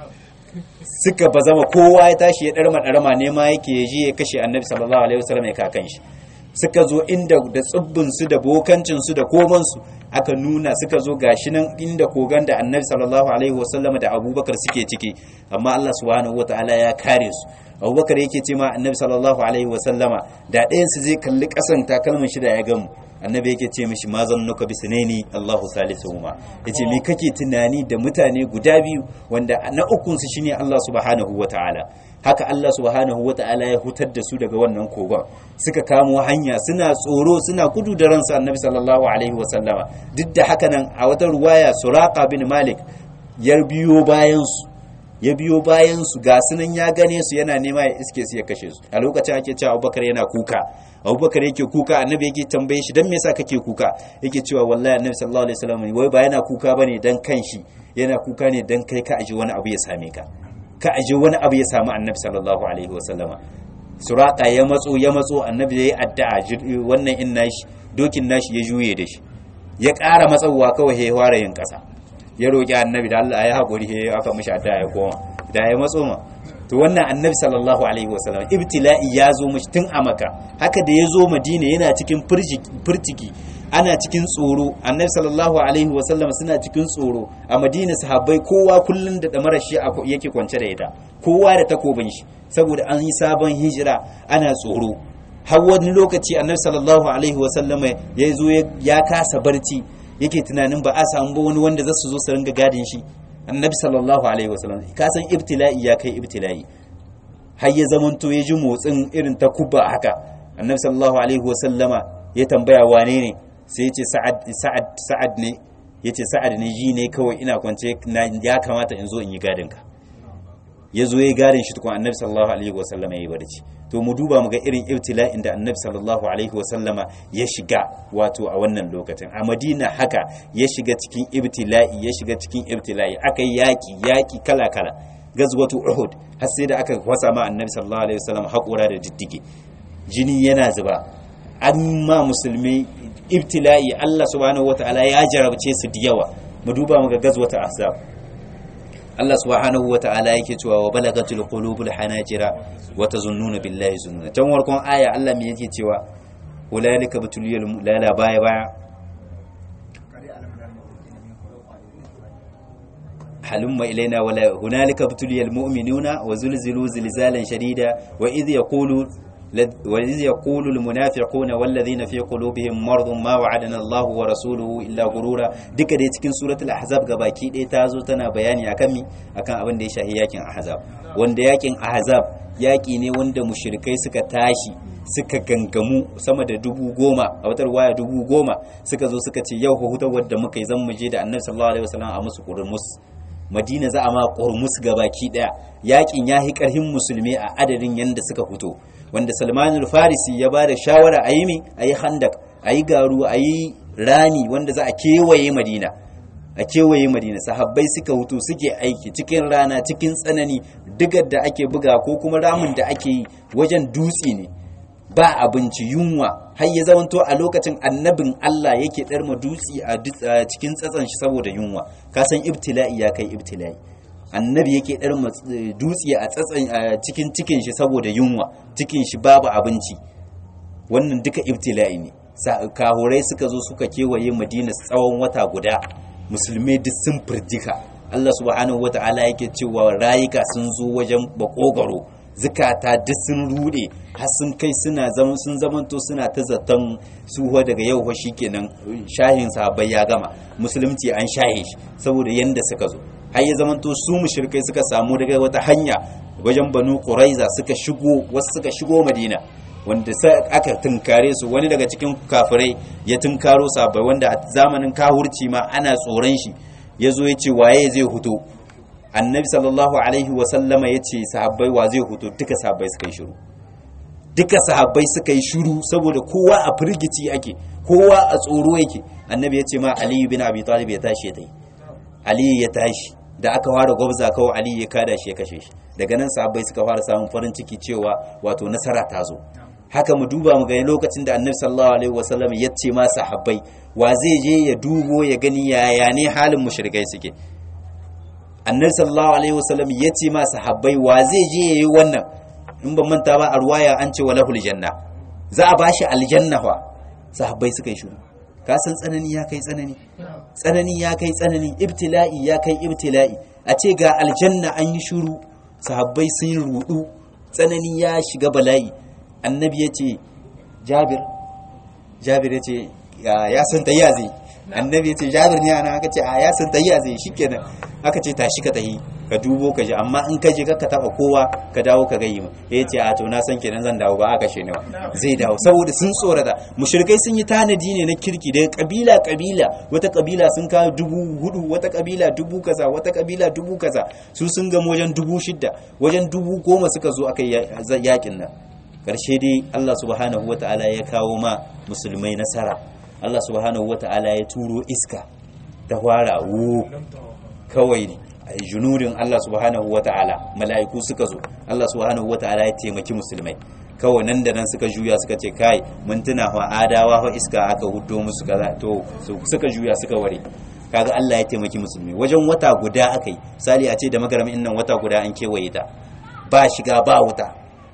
suka ba zama kowa ya tashi ya ɗarma ɗarma ne ma yake ya je ya kashe annabi sallallahu alaihi wasallam ya kakan shi suka zo inda da tsibbinsu da bokancinsu da komansu aka nuna suka zo gashi nan inda kogan da annabi sallallahu alaihi wasallama da abubakar suke ciki amma Allah subhanahu wataala ya kare su abubakar yake ce ma annabi sallallahu alaihi wasallama da ɗayan su zai kalli ƙasan takalmin shi da ya gamu annabi yake ce mishi ma zannuka bi sunaini Allahu salisuhuma yace me kake tunani da mutane guda biyu wanda na ukun su shine Allah subhanahu wataala haka Allah subhanahu wata'ala ya hutar da su daga wannan kogon suka kamo hanya suna tsoro suna gudu da ransu annabi sallallahu alaihi wasallama duk da haka nan a wata ruwaya suraka bin malik ya biyo bayan su ya biyo bayan su ga sunan ya gane su yana nema ya iske su ya kashe su a lokacin ake cewa abubakar yana kuka abubakar yake kuka annabi yake tambaye shi dan me yasa kake kuka yake cewa wallahi annabi sallallahu alaihi wasallam wai ba yana kuka bane dan kanshi yana kuka ne dan kai ka aji wani abu ya same ka ka aje wani abu ya samu annabi sallallahu alaihi wasallama suraka ya matso ya matso annabi ya yi addu'a wannan in nashi dokin nashi ya juye da shi ya ƙara matsawa kawai ya fara yin ƙasa ya roƙi annabi da Allah ya haƙuri ya aka mishi addu'a ya koma da ya matso ma to wannan annabi sallallahu alaihi wasallam ibtila'i ya zo mishi tun a maka haka da ya zo madina yana cikin furciki ana cikin tsoro annabi sallallahu alaihi wasallam suna cikin tsoro a madina sahabbai kowa kullun da damarar shi yake kwance da ita kowa da takobin shi saboda an yi sabon hijira ana tsoro har wani lokaci annabi sallallahu alaihi wasallam ya zo ya kasa barci yake tunanin ba a samu ba wani wanda za su zo su ringa gadin shi annabi sallallahu alaihi wasallam ka san ibtila'i ya kai ibtila'i har ya zamanto ya ji motsin irin ta kuba haka annabi sallallahu alaihi wasallama ya tambaya wane ne sai yace sa'ad sa'ad sa'ad ne yace sa'ad ne ji ne kawai ina kwance ya kamata in zo in yi gadin ka ya zo ya gadin shi tukun annabi sallallahu alaihi wasallama ya yi barci to mu duba mu ga irin ibtila'in da annabi sallallahu alaihi wasallama ya shiga wato a wannan lokacin a madina haka ya shiga cikin ibtila'i ya shiga cikin ibtila'i aka yi yaki yaki kala kala gazwatu uhud har sai da aka wasa ma annabi sallallahu alaihi wasallam haƙura da diddige jini yana zuba an ma musulmi ibtila'i Allah subhanahu wataala ya jarabce su da yawa mu duba mu ga gazwatu ahzab Allah subhanahu wa ta'ala yake cewa wa balagatul qulubul hanajira wa tazunnuna billahi zununa can warkon aya Allah me yake cewa ulalika batuliyal lala baya baya halumma ilaina wala hunalika batuliyal mu'minuna wa zulzilu zilzalan shadida wa idh yaqulu وإذ يقول المنافقون والذين في قلوبهم مرض ما وعدنا الله ورسوله إلا غرورا duka dai cikin suratul ahzab gabaki ɗaya ta zo tana bayani akan mi akan abin da ya shahi yakin ahzab wanda yakin ahzab yaki ne wanda mushrikai suka tashi suka gangamu sama da dubu goma a watar waya dubu goma suka zo suka ce yau hutar wadda muka yi zan mu je da annabi sallallahu alaihi wasallam a musu kurmus madina za a ma kurmus gabaki daya yakin ya hi karhin musulmi a adadin yanda suka fito wanda salman farisi ya ba da shawara a yi mi a yi handak a yi garu a yi rani wanda za a kewaye madina a kewaye madina sahabbai suka hutu suke aiki cikin rana cikin tsanani digar da ake buga ko kuma ramin da ake yi wajen dutse ne ba abinci yunwa har ya zamanto a lokacin annabin Allah yake ɗarma dutse a cikin tsatsan shi saboda yunwa kasan ibtila'i ya kai ibtila'i annabi yake ɗar dutse a tsatsan a cikin cikin shi saboda yunwa cikin shi babu abinci wannan duka ibtila'i ne kahurai suka zo suka kewaye madina tsawon wata guda musulmai duk sun firjika Allah subhanahu wata'ala yake cewa rayuka sun zo wajen bakogaro zukata duk sun rude har sun kai suna zaman sun zamanto suna ta zaton suwa daga yau fa shikenan shahin sahabbai ya gama musulunci an shahe shi saboda yanda suka zo har ya zamanto su mushrikai suka samu daga wata hanya wajen banu quraiza suka shigo wasu suka shigo madina wanda sai aka tunkare su wani daga cikin kafirai ya tunkaro sabai wanda a zamanin kahurci ma ana tsoron shi ya zo ya ce waye zai huto annabi sallallahu alaihi wasallama ya ce sahabbai wa zai huto duka sahabbai suka yi shiru duka sahabbai suka yi shiru saboda kowa a firgici ake kowa a tsoro yake annabi ya ce ma aliyu bin abi talib ya tashi ya tayi aliyu ya tashi da aka fara gwabza kawai aliyu ya kada shi ya kashe shi daga nan sahabbai suka fara samun farin ciki cewa wato nasara ta zo haka mu duba mu gani lokacin da annabi sallallahu alaihi wasallam ya ce ma sahabbai wa zai je ya dubo ya gani yaya ne halin mushrikai suke annabi sallallahu alaihi wasallam ya ce ma sahabbai wa zai je yayi wannan in ban manta ba a ruwaya an ce walahul janna za a bashi aljanna fa sahabbai suka yi shiru ka san tsanani ya kai tsanani tsanani ya kai tsanani ibtila'i ya kai ibtila'i a ce ga aljanna an yi shiru sahabbai sun rudu tsanani ya shiga bala'i annabi ya ce jabir jabir ya ce ya san tayya zai annabi ya ce jabir ne ana aka ce a ya san tayya zai shikenan aka ce tashi ka tahi ka dubo ka ji amma in ka je ka taba kowa ka dawo ka gayi ya ce a to na san kenan zan dawo ba aka she ne zai dawo saboda sun tsorata mushrikai sun yi tanadi ne na kirki daga kabila kabila wata kabila sun kawo dubu hudu wata kabila dubu kaza wata kabila dubu kaza su sun gama wajen dubu shidda wajen dubu goma suka zo aka yakin nan karshe dai Allah subhanahu wata'ala ya kawo ma musulmai nasara Allah subhanahu wata'ala ya turo iska ta fara wo kawai junudin Allah subhanahu wata'ala mala'iku suka zo Allah subhanahu wata'ala ya taimaki musulmai kawai nan da nan suka juya suka ce kai mun tuna fa adawa fa iska aka hudo musu kaza to suka juya suka ware kaga Allah ya taimaki musulmi wajen wata guda akai sali a ce da magaramin nan wata guda an kewaye ta ba shiga ba wuta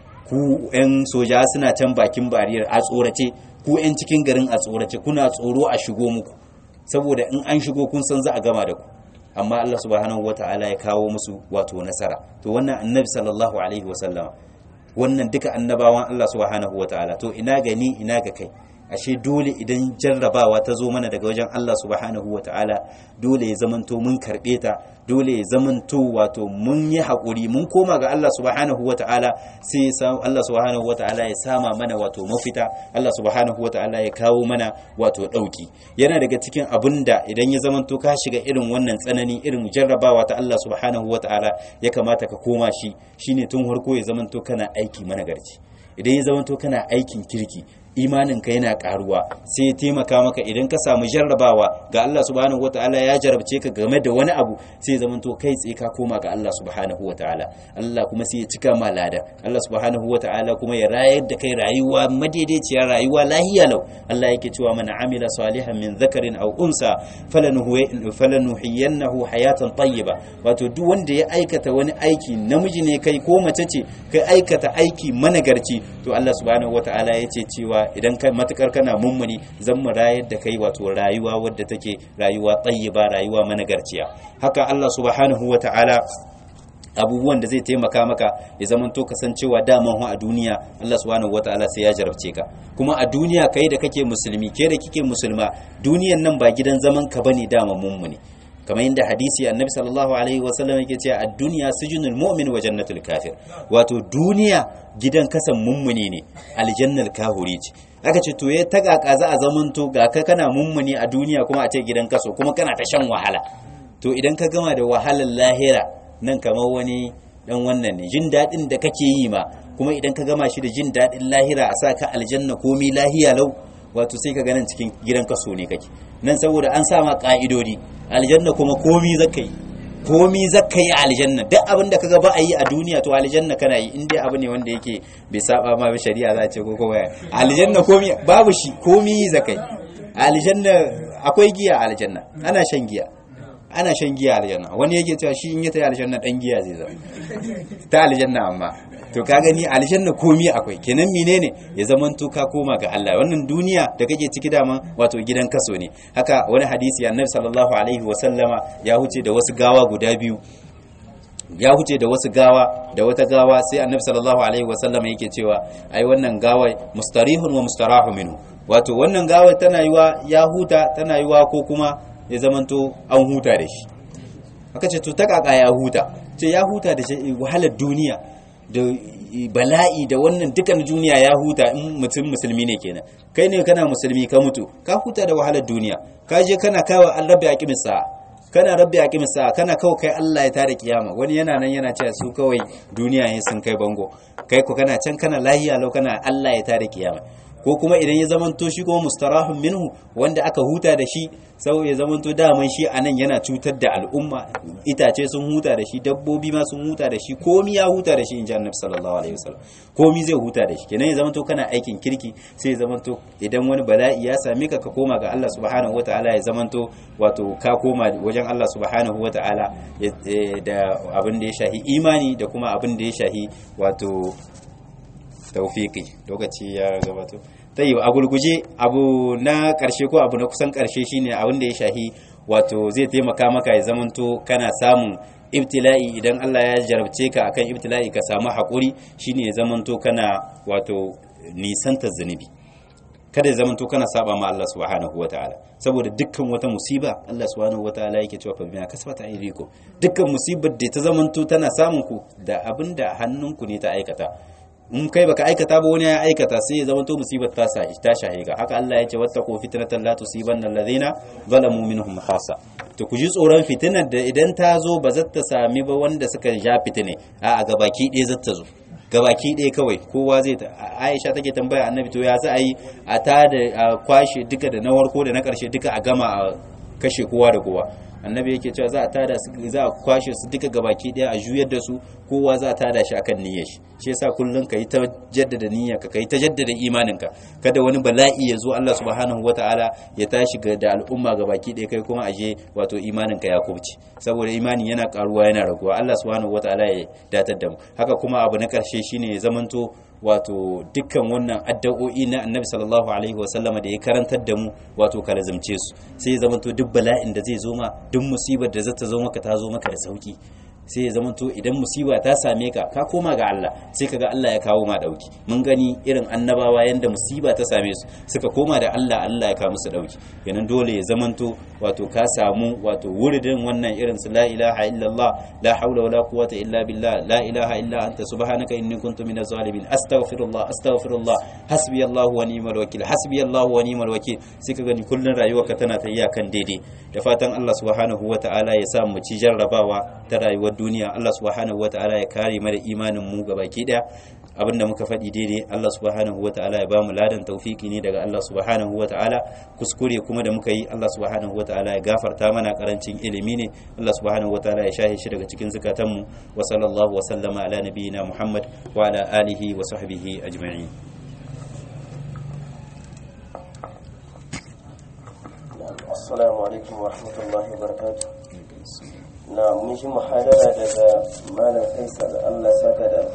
ku 'yan soja suna can bakin bariyar a tsorace ku 'yan cikin garin a tsorace kuna tsoro a shigo muku saboda in an shigo kun san za a gama da ku amma Allah subhanahu wata'ala ya kawo musu wato nasara to wannan annabi sallallahu alaihi wasallama wannan duka annabawan Allah subhanahu wata'ala to ina ga ni ina ga kai ashe dole idan jarrabawa ta zo mana daga wajen Allah subhanahu wata'ala dole ya zamanto mun karbe ta dole ya zamanto wato mun yi haƙuri mun koma ga Allah subhanahu wata'ala sai ya samu Allah subhanahu wata'ala ya sama mana wato mafita Allah subhanahu wata'ala ya kawo mana wato ɗauki yana daga cikin abin da idan ya zamanto ka shiga irin wannan tsanani irin jarrabawa ta Allah subhanahu wata'ala ya kamata ka koma shi shine tun farko ya zamanto kana aiki managarci idan ya zamanto kana aikin kirki imaninka yana karuwa sai ya taimaka maka idan ka samu jarrabawa ga Allah subhanahu wataala ya jarabce ka game da wani abu sai ya zamanto kai tsaye ka koma ga Allah subhanahu wataala Allah kuma sai ya cika ma lada Allah subhanahu wataala kuma ya rayar da kai rayuwa madaidaiciyar rayuwa lahiya lau Allah yake cewa man amila salihan min dhakarin aw unsa falanuhiyannahu hayatan tayyiba wato duk wanda ya aikata wani aiki namiji ne kai ko mace ce kai aikata aiki managarci to Allah subhanahu wataala ya ce cewa idan kai matukar kana mummuni zan mu rayar da kai wato rayuwa wadda take rayuwa tayyiba rayuwa managarciya haka Allah subhanahu wataala abubuwan da zai taimaka maka ya zamanto kasancewa daman a duniya Allah subhanahu wataala sai ya jarabce ka kuma a duniya kai da kake musulmi ke da kike musulma duniyan nan ba gidan zaman ka bane daman mummuni kamar yadda hadisi annabi sallallahu alaihi wasallam yake cewa ad-dunya sijnul mu'min wa jannatul kafir wato duniya gidan kasan mummuni ne aljannal kahuri ce aka ce to ya tagaka za a zamanto ga ka kana mummuni a duniya kuma a ce gidan kaso kuma kana ta shan wahala to idan ka gama da wahalar lahira nan kamar wani dan wannan ne jin daɗin da kake yi ma kuma idan ka gama shi da jin daɗin lahira a sa ka aljanna komi lahiya lau wato sai ka ganin cikin gidan kaso ne kake nan saboda an sa ma ka'idodi aljanna kuma komi zaka yi komi zaka yi aljanna duk abin da kaga ba a yi a duniya to aljanna kana yi in dai abu ne wanda yake bai saba ma shari'a za a ce ko kuma aljanna komi babu shi komi zaka yi aljanna akwai giya aljanna ana shan giya ana shan giya aljanna wani yake cewa shi in ya tayi aljanna dan giya zai zama ta aljanna amma to ka gani aljanna komi akwai kenan menene ya zaman to ka koma ga Allah wannan duniya da kake ciki dama wato gidan kaso ne haka wani hadisi annabi sallallahu alaihi wa sallama ya huce da wasu gawa guda biyu ya huce da wasu gawa da wata gawa sai annabi sallallahu alaihi wa sallama yake cewa ai wannan gawa mustarihun wa mustarahu minhu wato wannan gawa tana yiwa ya huta tana yiwa ko kuma ya zamanto an huta da shi aka ce to ta kaka ya huta ce ya huta da wahalar duniya da bala'i da wannan dukan duniya ya huta in mutum musulmi ne kenan kai ne kana musulmi ka mutu ka huta da wahalar duniya ka je kana kawo an rabbi aqimis sa'a kana rabbi aqimis sa'a kana kawo kai Allah ya tada kiyama wani yana nan yana cewa su kawai duniya ne sun kai bango kai ko kana can kana lahiya lau kana Allah ya tada kiyama ko kuma idan ya zamanto shi kuma mustarahun minhu wanda aka huta da shi sau ya zamanto daman shi anan yana cutar da al'umma itace sun huta da shi dabbobi ma sun huta da shi komi ya huta da shi in ji annabi sallallahu alaihi wasallam komi zai huta da shi kenan ya zamanto kana aikin kirki sai ya zamanto idan wani bala'i ya same ka ka koma ga Allah subhanahu wataala ya zamanto wato ka koma wajen Allah subhanahu wataala da abin da ya shahi imani da kuma abin da ya shahi wato taufiki lokaci ya gabato tayi a gulguje abu na karshe ko abu na kusan karshe shine abin da ya shahi wato zai taimaka maka ya zamanto kana samun ibtila'i idan Allah ya jarabce ka akan ibtila'i ka samu haƙuri shine ya zamanto kana wato nisanta zunubi kada ya zamanto kana saba ma Allah subhanahu wataala saboda dukkan wata musiba Allah subhanahu wataala yake cewa fa bima kasabata aydikum dukkan musibar da ta zamanto tana samun ku da abinda hannunku ne ta aikata in kai baka aikata ba wani ya aikata sai ya zama to musibar ta sa ta shahe ka haka Allah ya ce wattaqu fitnatan la tusibanna alladhina zalamu minhum khassa to ku ji tsoron fitinar da idan ta zo ba za ta sami ba wanda suka ja fitine a a gabaki ɗaya za ta zo gabaki ɗaya kawai kowa zai ta Aisha take tambaya annabi to ya za a yi a ta da a kwashe duka da na warko da na ƙarshe duka a gama a kashe kowa da kowa annabi yake cewa za a tada su za a kwashe su duka gabaki daya a juyar da su kowa za a tada shi akan niyyar shi shi yasa kullun kai ta jaddada niyyar ka kai ta jaddada imanin ka kada wani bala'i ya zo Allah subhanahu wataala ya tashi ga da al'umma gabaki daya kai kuma aje wato imanin ka ya kubce saboda imani yana karuwa yana raguwa Allah subhanahu wataala ya datar da mu haka kuma abu na karshe shine ya zamanto wato dukkan wannan addu'o'i na annabi sallallahu alaihi wasallam da ya karantar da mu wato ka lazimce su sai ya zamanto duk bala'in da zai zo ma duk musibar da zata zo maka ta zo maka da sauki sai ya zamanto idan musiba ta same ka ka koma ga Allah sai kaga Allah ya kawo ma dauki mun gani irin annabawa yanda musiba ta same su suka koma da Allah Allah ya kawo musu dauki kenan dole ya zamanto wato ka samu wato wuridin wannan irin su la ilaha illallah la haula wala quwwata illa billah la ilaha illa anta subhanaka inni kuntu minaz zalimin astaghfirullah astaghfirullah hasbi Allah wa ni'mal wakil hasbi Allah wa ni'mal wakil sai ka gani kullun rayuwarka tana ta kan daidai da fatan Allah subhanahu wataala ya sa mu ci jarrabawa ta rayuwar duniya Allah subhanahu wataala ya kare mana imanin mu gabaki daya abinda muka faɗi daidai Allah subhanahu wataala ya ba mu ladan tawfiki ne daga Allah subhanahu wataala kuskure kuma da muka yi Allah subhanahu wataala ya gafarta mana karancin ilimi ne Allah subhanahu wataala ya shahe shi daga cikin zakatan mu wa sallallahu wa sallama ala nabiyyina Muhammad wa ala alihi wa sahbihi ajma'in assalamu alaikum wa rahmatullahi wa barakatuh na mun shi muhadara daga malam faisal Allah saka da